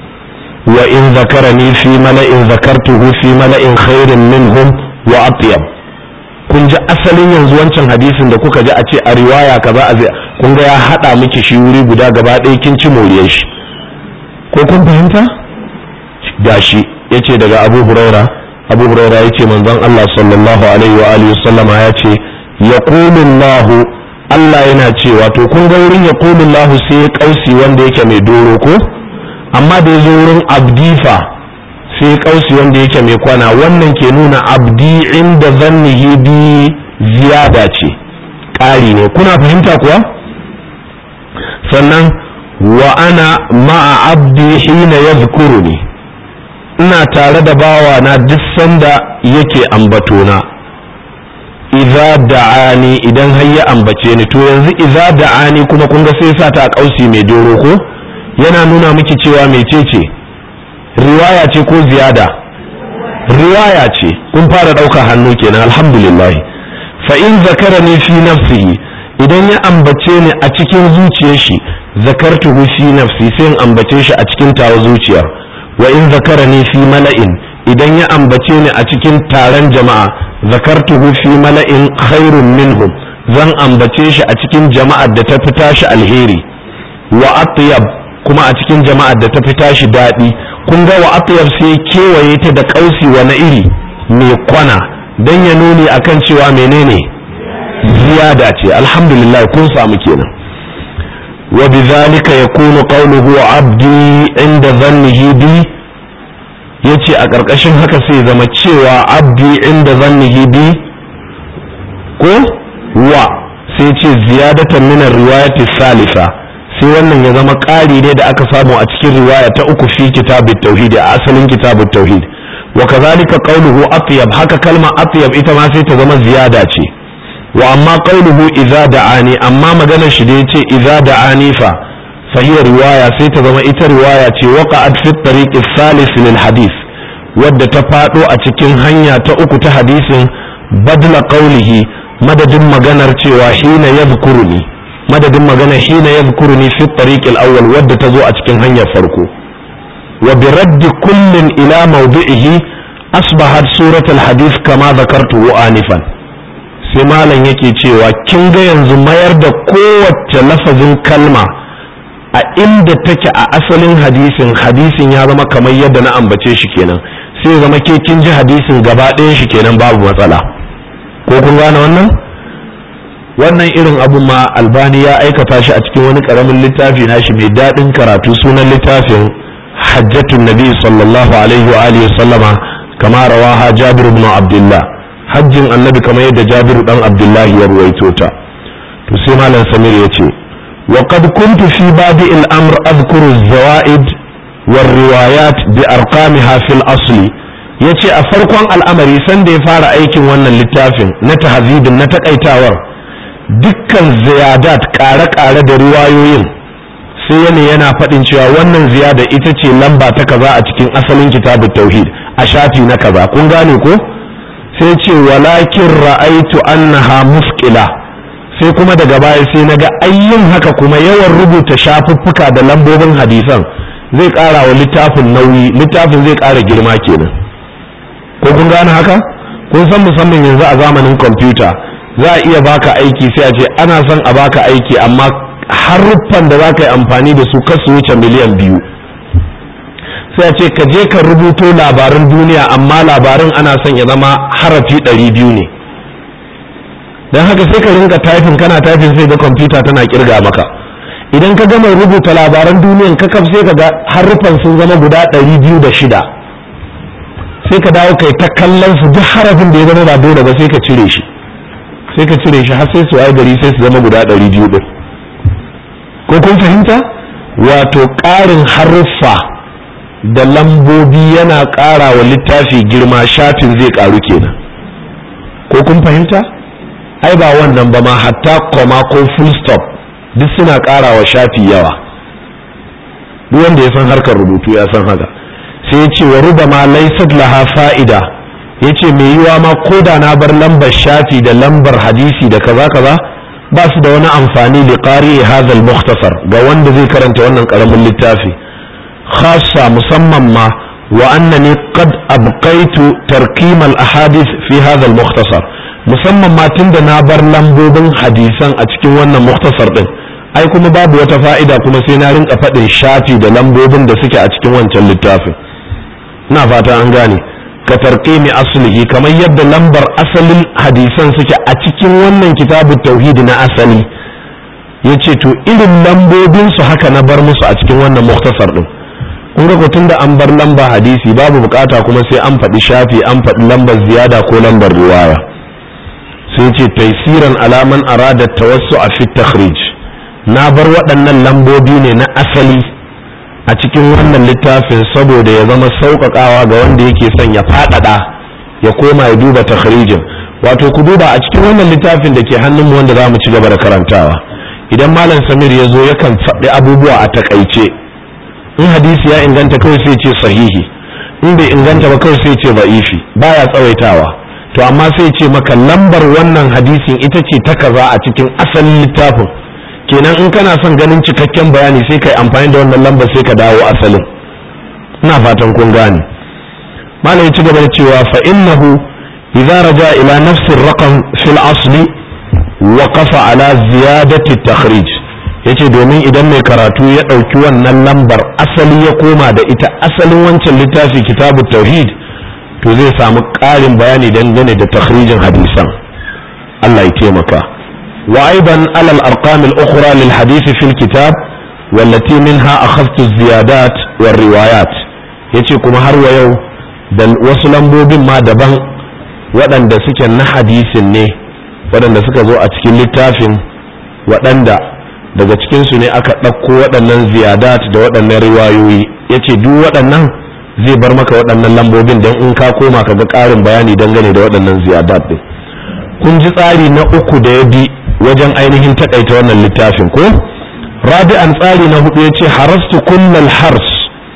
[SPEAKER 1] وإن ذكرني في ملأ ذكرته في ملأ خير منهم وأطيب kun ji asalin yanzu wancan hadisin da kuka ji a ce a riwaya kaza a kun ga ya haɗa miki shi wuri guda gaba ɗaya kin ci moriyar shi ko kun fahimta gashi yace daga Abu Huraira Abu Huraira yace manzon Allah sallallahu alaihi wa alihi sallama yace yaqulu Allah Allah yana cewa to kun ga wurin yaqulu Allah sai ya kausi wanda yake mai doro ko amma da yazo wurin abdifa sai ya kausi wanda yake mai kwana wannan ke nuna abdi inda zannihi bi ziyada ce ƙari ne kuna fahimta kuwa sannan wa ana ma'a abdi hina yadhkuruni ina tare da bawa na duk sanda yake ambatona idza da'ani idan har ya ambace ni to yanzu idza da'ani kuma kun ga sai sa ta a kausi mai doro ko yana nuna miki cewa mecece riwaya ce ko ziyada riwaya ce kun fara ɗaukar hannu kenan alhamdulillah fa in zakarani fi nafsihi idan ya ambace ni a cikin zuciyar shi zakartuhu fi nafsi sai in ambace shi a cikin tawa zuciyar wa in zakarani fi mala'in idan ya ambace ni a cikin taron jama'a zakartuhu fi mala'in khairun minhum zan ambace shi a cikin jama'ar da ta fita shi alheri wa atyab kuma a cikin jama'ar da ta fita shi daɗi kun ga wa atyab sai kewaye ta da kausi wa na iri mai kwana dan ya nuni akan cewa menene ziyada ce alhamdulillah kun samu kenan wa bidhalika yakunu qawluhu abdi inda dhannihi bi yace a ƙarƙashin haka sai zama cewa abdi inda dhannihi bi ko wa sai ce ziyadatan min riwayati salisa sai wannan ya zama ƙari ne da aka samu a cikin riwaya ta uku fi kitabut tauhid a asalin kitabut tauhid wa kazalika qawluhu atyab haka kalma atyab ita ma sai ta zama ziyada ce wa amma qawluhu idza da'ani amma maganar shi da yace idza da'ani fa fa hiya riwaya sai ta zama ita riwaya ce waqa'at fi tariq salis lil hadith wadda ta fado a cikin hanya ta uku ta hadisin badla qawlihi madadin maganar cewa hina yadhkuruni madadin maganar hina yadhkuruni fi tariq al-awwal wadda ta zo a cikin hanyar farko wa bi radd kullin ila mawdi'ihi asbahat surat al-hadith kama dhakartu anifan sai malam yake cewa kin ga yanzu mayar da kowace lafazin kalma a inda take a asalin hadisin hadisin ya zama kamar yadda na ambace shi kenan sai zama ke kin ji hadisin gaba ɗayan shi kenan babu matsala ko kun gane wannan wannan irin abun ma albani ya aikata shi a cikin wani karamin littafi nashi mai daɗin karatu sunan littafin hajjatun nabi sallallahu alaihi wa alihi sallama kama rawaha jabir ibn abdullah hajjin annabi kamar yadda jabiru dan abdullahi ya ruwaito ta to sai malam samir ya ce wa qad kuntu fi badi al-amr adhkuru az-zawaid war riwayat bi arqamiha fil asli yace a farkon al'amari san da ya fara aikin wannan littafin na tahzibin na takaitawar dukkan ziyadat ƙare-ƙare da riwayoyin sai yana yana faɗin cewa wannan ziyada ita ce lamba ta kaza a cikin asalin kitabut tauhid a shafi na kaza kun gane ko sai ce walakin ra'aitu annaha muskila sai kuma daga baya sai naga ayyin haka kuma yawan rubuta shafuffuka da lambobin hadisan zai ƙara wa littafin nauyi littafin zai ƙara girma kenan ko kun gane haka kun san musamman yanzu a zamanin kwamfuta za a iya baka aiki sai a ce ana son a baka aiki amma haruffan da za ka yi amfani da su kasu wuce miliyan biyu sai a ce ka je ka rubuto labaran duniya amma labarin ana son ya zama harafi ɗari biyu ne don haka sai ka rinka taifin kana taifin sai ga kwamfuta tana kirga maka idan ka gama rubuta labaran duniyan ka kaf sai ka ga haruffan sun zama guda ɗari biyu da shida sai ka dawo kai ta kallon su duk harafin da ya zama ba dole ba sai ka cire shi sai ka cire shi har sai su ai gari sai su zama guda ɗari biyu ɗin ko kun fahimta wato ƙarin haruffa da lambobi yana ƙara wa littafi girma shafin zai ƙaru kenan ko kun fahimta ai ba wannan ba ma hatta koma ko full stop duk suna ƙara wa shafi yawa duk wanda ya san harkar rubutu ya san haka sai ya ce wa ruba ma laisat laha fa'ida ya ce mai yiwa ma ko da na bar lambar shafi da lambar hadisi da kaza kaza ba su da wani amfani li qari hadha al mukhtasar ga wanda zai karanta wannan karamin littafi khassa musamman ma wa annani qad abqaitu tarkim al ahadith fi hadha al mukhtasar musamman ma tunda na bar lambobin hadisan a cikin wannan mukhtasar din ai kuma babu wata fa'ida kuma sai na rinka faɗin shafi da lambobin da suke a cikin wancan littafin ina fata an gane ka tarqimi aslihi kamar yadda lambar asalin hadisan suke a cikin wannan kitabut tauhidi na asali yace to irin lambobin su haka na bar musu a cikin wannan muktasar din kun ga tunda an bar lamba hadisi babu bukata kuma sai an faɗi shafi an faɗi lambar ziyada ko lambar riwaya sai ce taisiran alaman arada tawassu a fit takhrij na bar waɗannan lambobi ne na asali a cikin wannan littafin saboda ya zama sauƙaƙawa ga wanda yake son ya faɗaɗa ya koma ya duba takhrijin wato ku duba a cikin wannan littafin da ke hannunmu wanda za mu ci gaba da karantawa idan malam samir ya zo yakan faɗi abubuwa a takaice in hadisi ya inganta kawai sai ce sahihi in bai inganta ba kawai sai ce ba'ifi baya tsawaitawa to amma sai ce maka lambar wannan hadisin ita ce ta kaza a cikin asalin littafin kenan in kana son ganin cikakken bayani sai kai amfani da wannan lambar sai ka dawo asalin ina fatan kun gane malam ya ci gaba da cewa fa innahu idza raja ila nafsi raqam fil asli waqafa ala ziyadati takhrij yace domin idan mai karatu ya ɗauki wannan lambar asali ya koma da ita asalin wancan littafi kitabu tauhid to zai samu ƙarin bayani dangane da takhrijin hadisan Allah ya taimaka wa aidan alal arqam al ukhra lil hadith fil kitab wallati minha akhadtu ziyadat war riwayat yace kuma har wa yau da wasu lambobin ma daban waɗanda suke na hadisin ne waɗanda suka zo a cikin littafin waɗanda daga cikinsu ne aka ɗauko waɗannan ziyadat da waɗannan riwayoyi ya ce duk waɗannan zai bar maka waɗannan lambobin don in ka koma ka ga ƙarin bayani dangane da waɗannan ziyadat ɗin kun ji tsari na uku da ya bi wajen ainihin taƙaita wannan littafin ko rabi'an tsari na hudu ya ce harastu kullal hars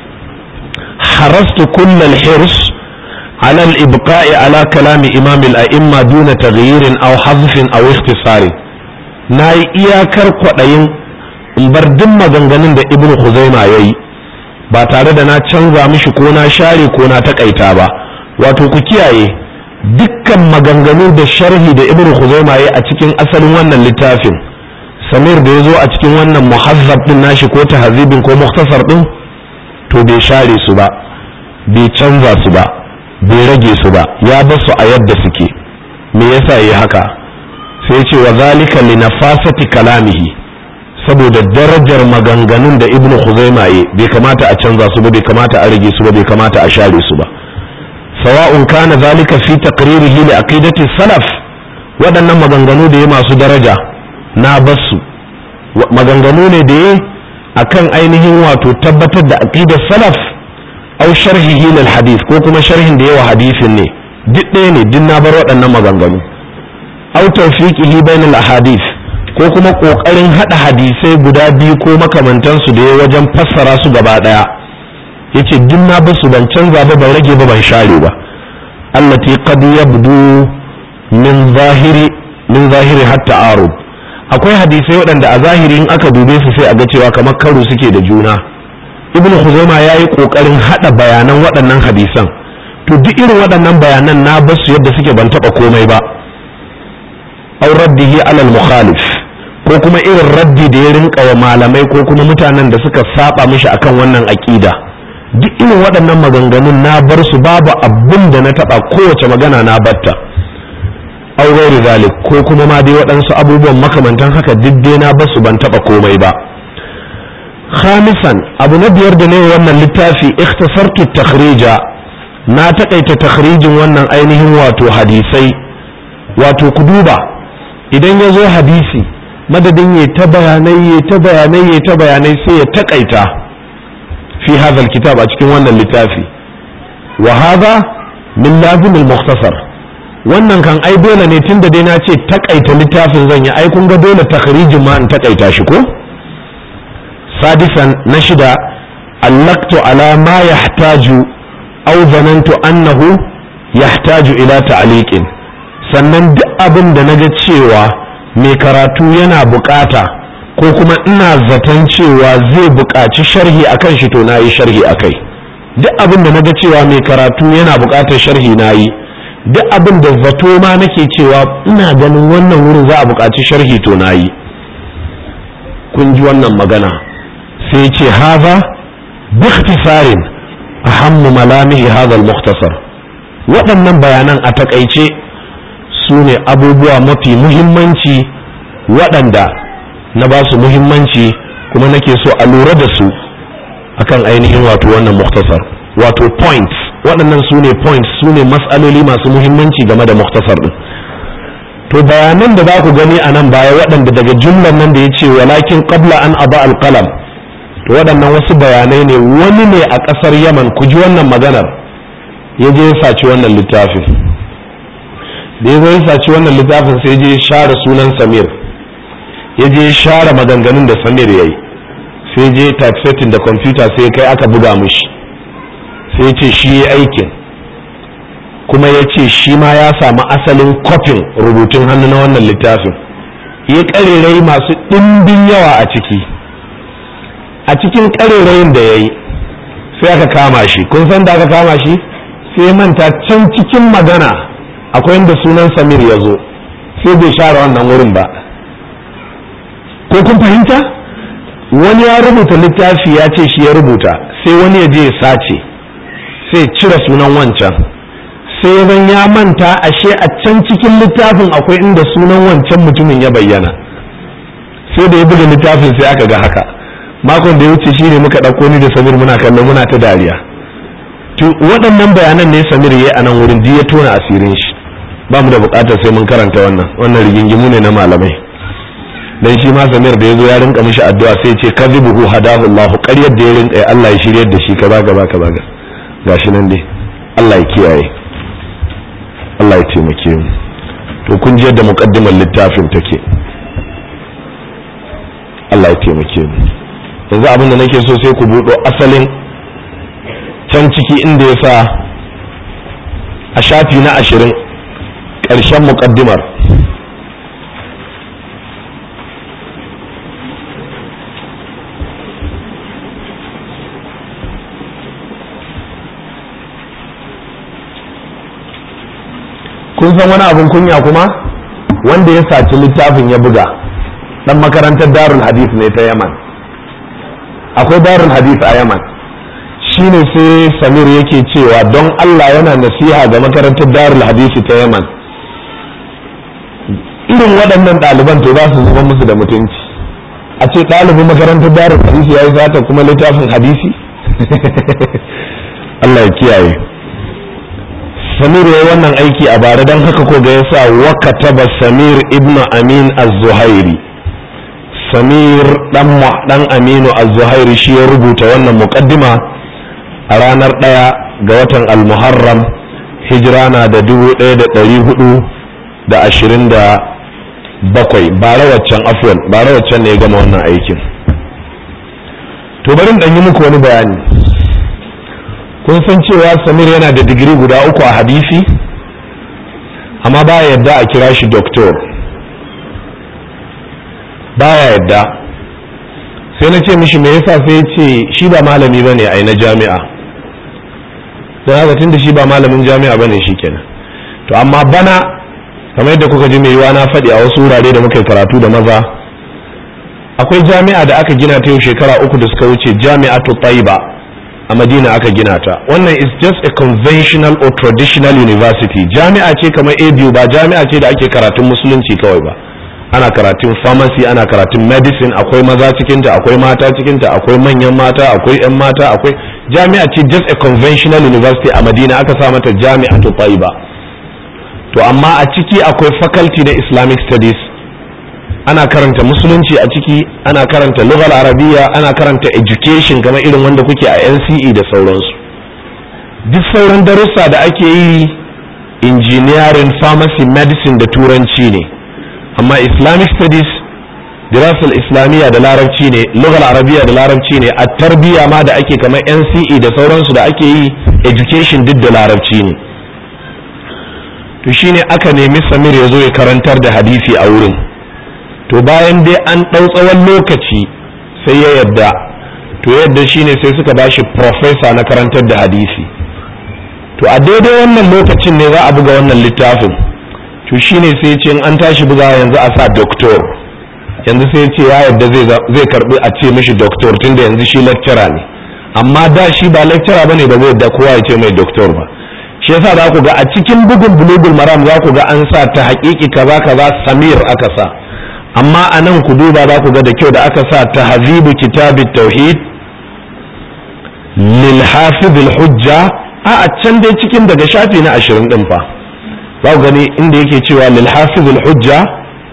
[SPEAKER 1] harastu kullal hirs على الإبقاء على كلام إمام الأئمة دون تغيير أو حذف أو اختصار na yi iyakar kwaɗayin in bar duk maganganun da ibnu Khuzaima ya yi ba tare da na canza mishi ko na share ko na takaita ba wato ku kiyaye dukkan maganganu da sharhi da ibnu Khuzaima ya yi a cikin asalin wannan littafin samir da ya zo a cikin wannan muhazzab din nashi ko tahzibin ko muktasar din to bai share su ba bai canza su ba bai rage su ba ya bar su a yadda suke me yasa yi haka sai ce wa zalika li nafasati kalamihi saboda darajar maganganun da ibnu khuzaima yi bai kamata a canza su ba bai kamata a rage su ba bai kamata a share su ba sawa'un kana zalika fi taqririhi li aqidati salaf waɗannan maganganu da ya masu daraja na basu maganganu ne da ya akan ainihin wato tabbatar da aqidar salaf au sharhihi lil hadith ko kuma sharhin da yawa hadisin ne duk ɗaya ne duk na bar waɗannan maganganu au tawfiqihi bainal ahadith ko kuma kokarin hada hadisai guda biyu ko makamantansu da ya wajen fassara su gaba daya yace duk na basu ban canza ba ban rage ba ban share ba allati qad yabdu min zahiri min zahiri hatta arud akwai hadisai waɗanda a zahiri in aka dube su sai a ga cewa kamar karo suke da juna ibnu khuzaima yayi kokarin hada bayanan waɗannan hadisan to duk irin waɗannan bayanan na basu yadda suke ban taba komai ba aw raddihi alal mukhalif ko kuma irin raddi da ya rinka wa malamai ko kuma mutanen da suka saba mishi akan wannan aqida duk irin waɗannan maganganun na bar su babu abin da na taba kowace magana na batta aw ghairi zalik ko kuma ma dai waɗansu abubuwan makamantan haka duk dai na bar su ban taba komai ba khamisan abu na biyar da ne wannan littafi ikhtasartu takhrija na takaita takhrijin wannan ainihin wato hadisai wato ku duba idan ya zo hadisi madadin ya ta bayanai ya ta bayanai ya ta bayanai sai ya takaita fi hadha kitab a cikin wannan littafi wa hadha min lazim al-mukhtasar wannan kan ai dole ne tunda dai na ce takaita littafin zan yi ai kun ga dole takhrijin ma in takaita shi ko sadisan na shida allaktu ala ma yahtaju aw zanantu annahu yahtaju ila ta'liqin sannan duk abin da na ga cewa mai karatu yana bukata ko kuma ina zaton cewa zai buƙaci sharhi akan shi to na yi sharhi akai duk abin da na ga cewa mai karatu yana buƙatar sharhi na yi duk abin da zato ma nake cewa ina ganin wannan wurin za a buƙaci sharhi to na yi kun ji wannan magana sai ce haza bikhtisarin ahammu malamihi hadha al-mukhtasar waɗannan bayanan a takaice su ne abubuwa mafi muhimmanci waɗanda na ba su muhimmanci kuma nake so a lura da su akan ainihin wato wannan muktasar wato points waɗannan su ne points su ne matsaloli masu muhimmanci game da muktasar ɗin to bayanan da za ku gani a nan baya waɗanda daga jumlar nan da ya ce walakin qabla an aba alqalam to waɗannan wasu bayanai ne wani ne a ƙasar yaman ku ji wannan maganar ya je ya saci wannan littafin da ya zo ya saci wannan littafin sai je ya share sunan samir ya je ya share maganganun da samir ya yi sai je typesetting da kwamfuta sai kai aka buga mishi sai ce shi ya aikin kuma ya ce shi ma ya samu asalin kofin rubutun hannu na wannan littafin ya ƙarerai masu ɗimbin yawa a ciki a cikin ƙarerayin da ya yi sai aka kama shi kun san da aka kama shi sai ya manta can cikin magana akwai inda sunan samir ya zo sai bai share wannan wurin ba ko kun fahimta wani ya rubuta littafi ya ce shi ya rubuta sai wani ya je ya sace sai cire sunan wancan sai zan ya manta ashe a can cikin littafin akwai inda sunan wancan mutumin ya bayyana sai da ya buga littafin sai aka ga haka makon da ya wuce shine muka ɗauko ni da samir muna kallon muna ta dariya to waɗannan bayanan ne samir ya a nan wurin ji ya tona asirin shi ba mu da buƙatar sai mun karanta wannan wannan rigingimu ne na malamai dan shi ma samir da ya zo ya rinka mishi addu'a sai ce kadhibuhu hadahu Allah ƙaryar da ya rinka Allah ya shiryar da shi kaza kaza kaza gashi nan dai Allah ya kiyaye Allah ya taimake mu to kun ji yadda muqaddimar littafin take Allah ya taimake mu yanzu abin da nake so sai ku buɗo asalin can ciki inda ya sa a shafi na ashirin ƙarshen muƙaddimar kun san wani abin kunya kuma wanda ya saci littafin ya buga dan makarantar darul hadith ne ta yaman akwai darul hadith a yaman shine sai samir yake cewa don allah yana nasiha ga makarantar darul hadith ta yaman irin waɗannan ɗaliban to za su zama musu da mutunci a ce ɗalibin makarantar darul hadith ya yi zata kuma littafin hadisi allah ya kiyaye samir ya yi wannan aiki a bara don haka ko ga yasa wakataba samir ibn amin az-zuhairi samir dan aminu az-zuhairi shi ya rubuta wannan muqaddima a ranar ɗaya ga watan al-muharram hijira na da dubu ɗaya da ɗari hudu da ashirin da bakwai bara waccan afwan bara waccan ne ya gama wannan aikin to bari in yi muku wani bayani kun san cewa samir yana da digiri guda uku a hadisi amma baya yadda a kira shi doktor baya yadda sai na ce mishi me yasa sai ya ce shi ba malami ba ne a na jami'a don haka tun da shi ba malamin jami'a ba ne shi kenan to amma bana kamar yadda kuka ji mai yiwa na faɗi a wasu wurare da muka yi karatu da maza akwai jami'a da aka gina ta yau shekara uku da suka wuce jami'atu taiba a madina aka gina ta wannan is just a conventional or traditional university jami'a ce kamar abu ba jami'a ce da ake karatun musulunci kawai ba ana karatun pharmacy ana karatun medicine akwai maza cikinta akwai mata cikinta akwai manyan mata akwai 'yan mata akwai jami'a ce just a conventional university a madina aka sa mata jami'atu taiba to amma a ciki akwai faculty na islamic studies ana karanta musulunci a ciki ana karanta lughal arabiya ana karanta education kamar irin wanda kuke a NCE da sauransu duk sauran darussa da ake yi engineering pharmacy medicine da turanci ne amma islamic studies dirasal islamiyya da larabci ne lughal arabiya da larabci ne a tarbiyya ma da ake kamar NCE da sauransu da ake yi education duk da larabci ne to shine aka nemi samir ya zo ya karantar da hadisi a wurin to bayan dai an ɗau tsawon lokaci sai ya yadda to yadda shine sai suka bashi profesa na karantar da hadisi to a daidai wannan lokacin ne za a buga wannan littafin to shine sai ce an tashi buga yanzu a sa doktor yanzu sai ce ya yadda zai karbi a ce mishi doktor tunda yanzu shi lecturer ne amma da shi ba lecturer bane ba zai yadda kowa ya ce mai doktor ba shi yasa za ku ga a cikin bugun bulugul maram za ku ga an sa ta haƙiƙi kaza kaza samir aka sa amma a nan ku duba za ku ga da kyau da aka sa ta hazibu kitabit tauhid lil hafiz hujja a a can dai cikin daga shafi na ashirin din fa za ku gani inda yake cewa lil hafiz hujja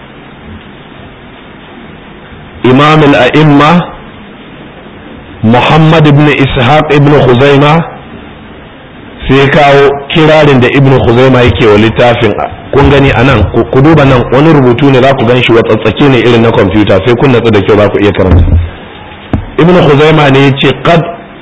[SPEAKER 1] imam al-a'imma muhammad ibn ishaq ibn khuzaima sai kawo kirarin da ibn khuzaima yake wa littafin kun gani a nan ku duba nan wani rubutu ne za ku gan shi watsatsake ne irin na kwamfuta sai kun natsu da kyau za ku iya karanta ibn khuzaima ne yace qad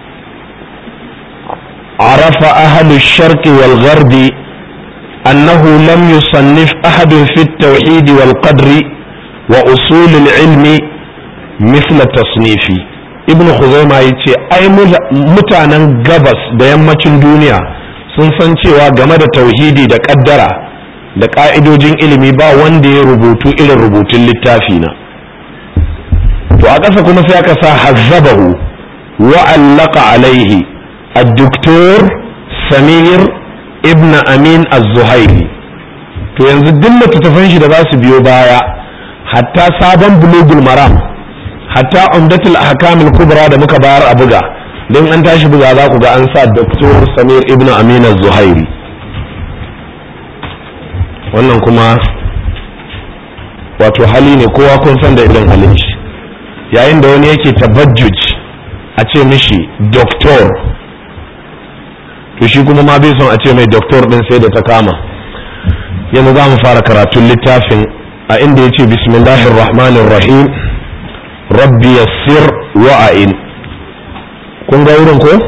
[SPEAKER 1] arafa ahlu sharq wal gharbi annahu lam yusannif ahad fi at-tauhid wal qadri wa usul al-ilmi mithla tasnifi ibn khuzaima yace ai mutanen gabas da yammacin duniya sun san cewa game da tauhidi da kaddara da ka'idojin ilimi ba wanda ya rubutu irin rubutun littafi na to a ƙasa kuma sai aka sa hazzabahu wa allaka alaihi ad-doktor samir ibn amin az-zuhairi to yanzu duk littattafan shi da za su biyo baya hatta sabon bulugul maram hatta umdatul ahkamul kubra da muka bayar a buga don an tashi buga za ku ga an sa doktor samir ibn amin az-zuhairi wannan kuma wato hali ne kowa kun san da irin halin shi yayin da wani yake tabajjuj a ce mishi doktor to shi kuma ma bai son a ce mai doktor din sai da ta kama yanzu za mu fara karatun littafin a inda ya ce bismillahir rahmanir rahim rabbi yassir wa'ain kun ga wurin ko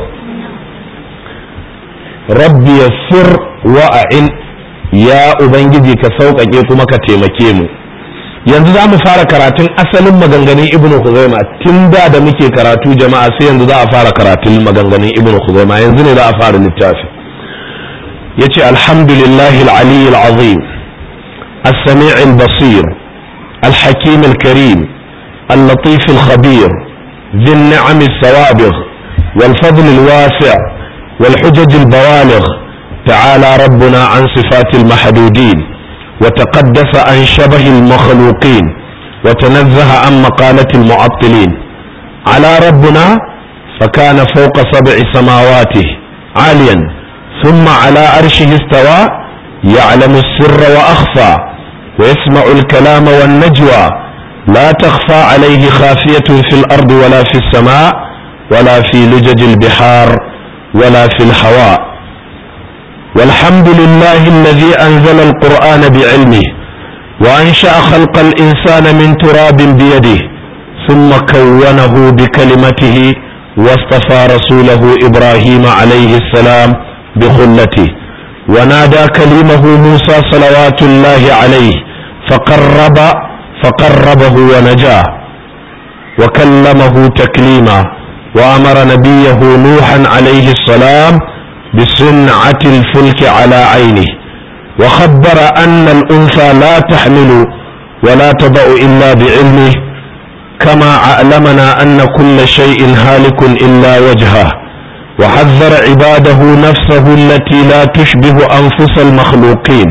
[SPEAKER 1] rabbi yassir wa'ain ya ubangiji ka sauƙaƙe kuma ka taimake mu yanzu za mu fara karatun asalin maganganun ibn Khuzaima tun da da muke karatu jama'a sai yanzu za a fara karatun maganganun ibn Khuzaima yanzu ne za a fara littafi yace alhamdulillahi al-ali al-azim as-sami' al-basir al-hakim al-karim al-latif al-khabir ذي النعم السوابغ والفضل الواسع والحجج البوالغ تعالى ربنا عن صفات المحدودين وتقدس عن شبه المخلوقين وتنزه عن مقالة المعطلين على ربنا فكان فوق سبع سماواته عاليا ثم على عرشه استوى يعلم السر وأخفى ويسمع الكلام والنجوى لا تخفى عليه خافية في الأرض ولا في السماء ولا في لجج البحار ولا في الهواء والحمد لله الذي أنزل القرآن بعلمه وأنشأ خلق الإنسان من تراب بيده ثم كونه بكلمته واصطفى رسوله إبراهيم عليه السلام بخلته ونادى كلمه موسى صلوات الله عليه فقرب فقربه ونجاه وكلمه تكليما وأمر نبيه نوحا عليه السلام بصنعة الفلك على عينه وخبر أن الأنثى لا تحمل ولا تضع إلا بعلمه كما علمنا أن كل شيء هالك إلا وجهه وحذر عباده نفسه التي لا تشبه أنفس المخلوقين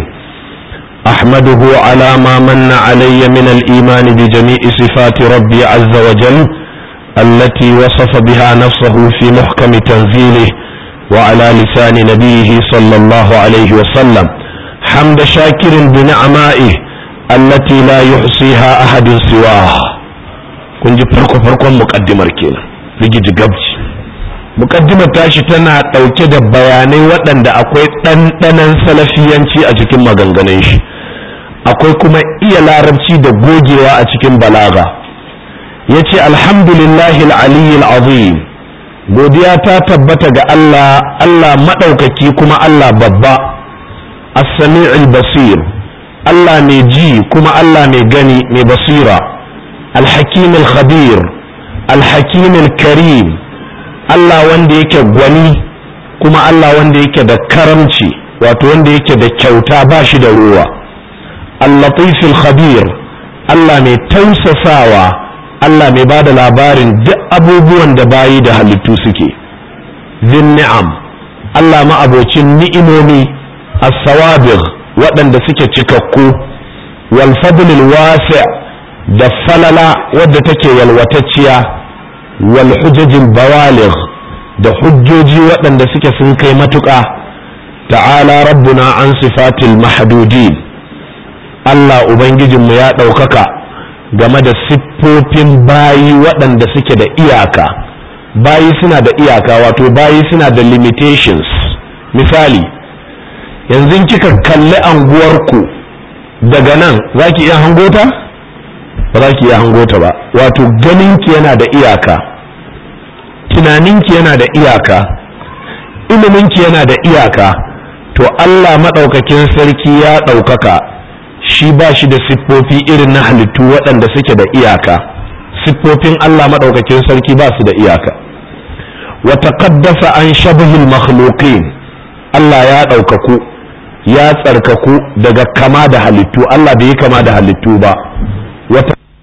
[SPEAKER 1] أحمده على ما من علي من الإيمان بجميع صفات ربي عز وجل التي وصف بها نفسه في محكم تنزيله وعلى لسان نبيه صلى الله عليه وسلم حمد شاكر بنعمائه التي لا يحصيها أحد سواه kun ji farko farkon mukaddimar kenan rigiji gabci mukaddimar tashi tana ɗauke da bayanai waɗanda akwai ɗanɗanon salafiyanci a cikin maganganun shi akwai kuma iya larabci da gogewa a cikin balaga ya ce alhamdulillahi al'aliyyil azim godiya ta tabbata ga Allah Allah maɗaukaki kuma Allah babba as-sami'ul basir Allah mai ji kuma Allah mai gani mai basira al-hakim al-khabir al-hakim al-karim Allah wanda yake gwani kuma Allah wanda yake da karamci wato wanda yake da kyauta ba shi da ruwa al-latif al-khabir Allah mai tausasawa Allah mai ba da labarin duk abubuwan da bayi da halittu suke zin ni'am Allah ma'abocin ni'imomi as-sawabir waɗanda suke cikakku wal fadlil wasi' da falala wadda take yalwatacciya wal hujajil bawaligh da hujjoji waɗanda suke sun kai matuƙa ta'ala rabbuna an sifatil mahdudin Allah ubangijinmu ya ɗaukaka game da siffofin bayi waɗanda suke da iyaka bayi suna da iyaka wato bayi suna da limitations misali yanzu kika kalli anguwarku daga nan za ki iya hangota ba za ki iya hangota ba wato ganinki yana da iyaka tunaninki yana da iyaka iliminki yana da iyaka to Allah maɗaukakin sarki ya ɗaukaka shi ba shi da siffofi irin na halittu waɗanda suke da iyaka siffofin Allah maɗaukakin sarki ba su da iyaka wa taqaddasa an shabhil makhluqin Allah ya ɗaukaku ya tsarkaku daga kama da halittu Allah bai yi kama da halittu ba wata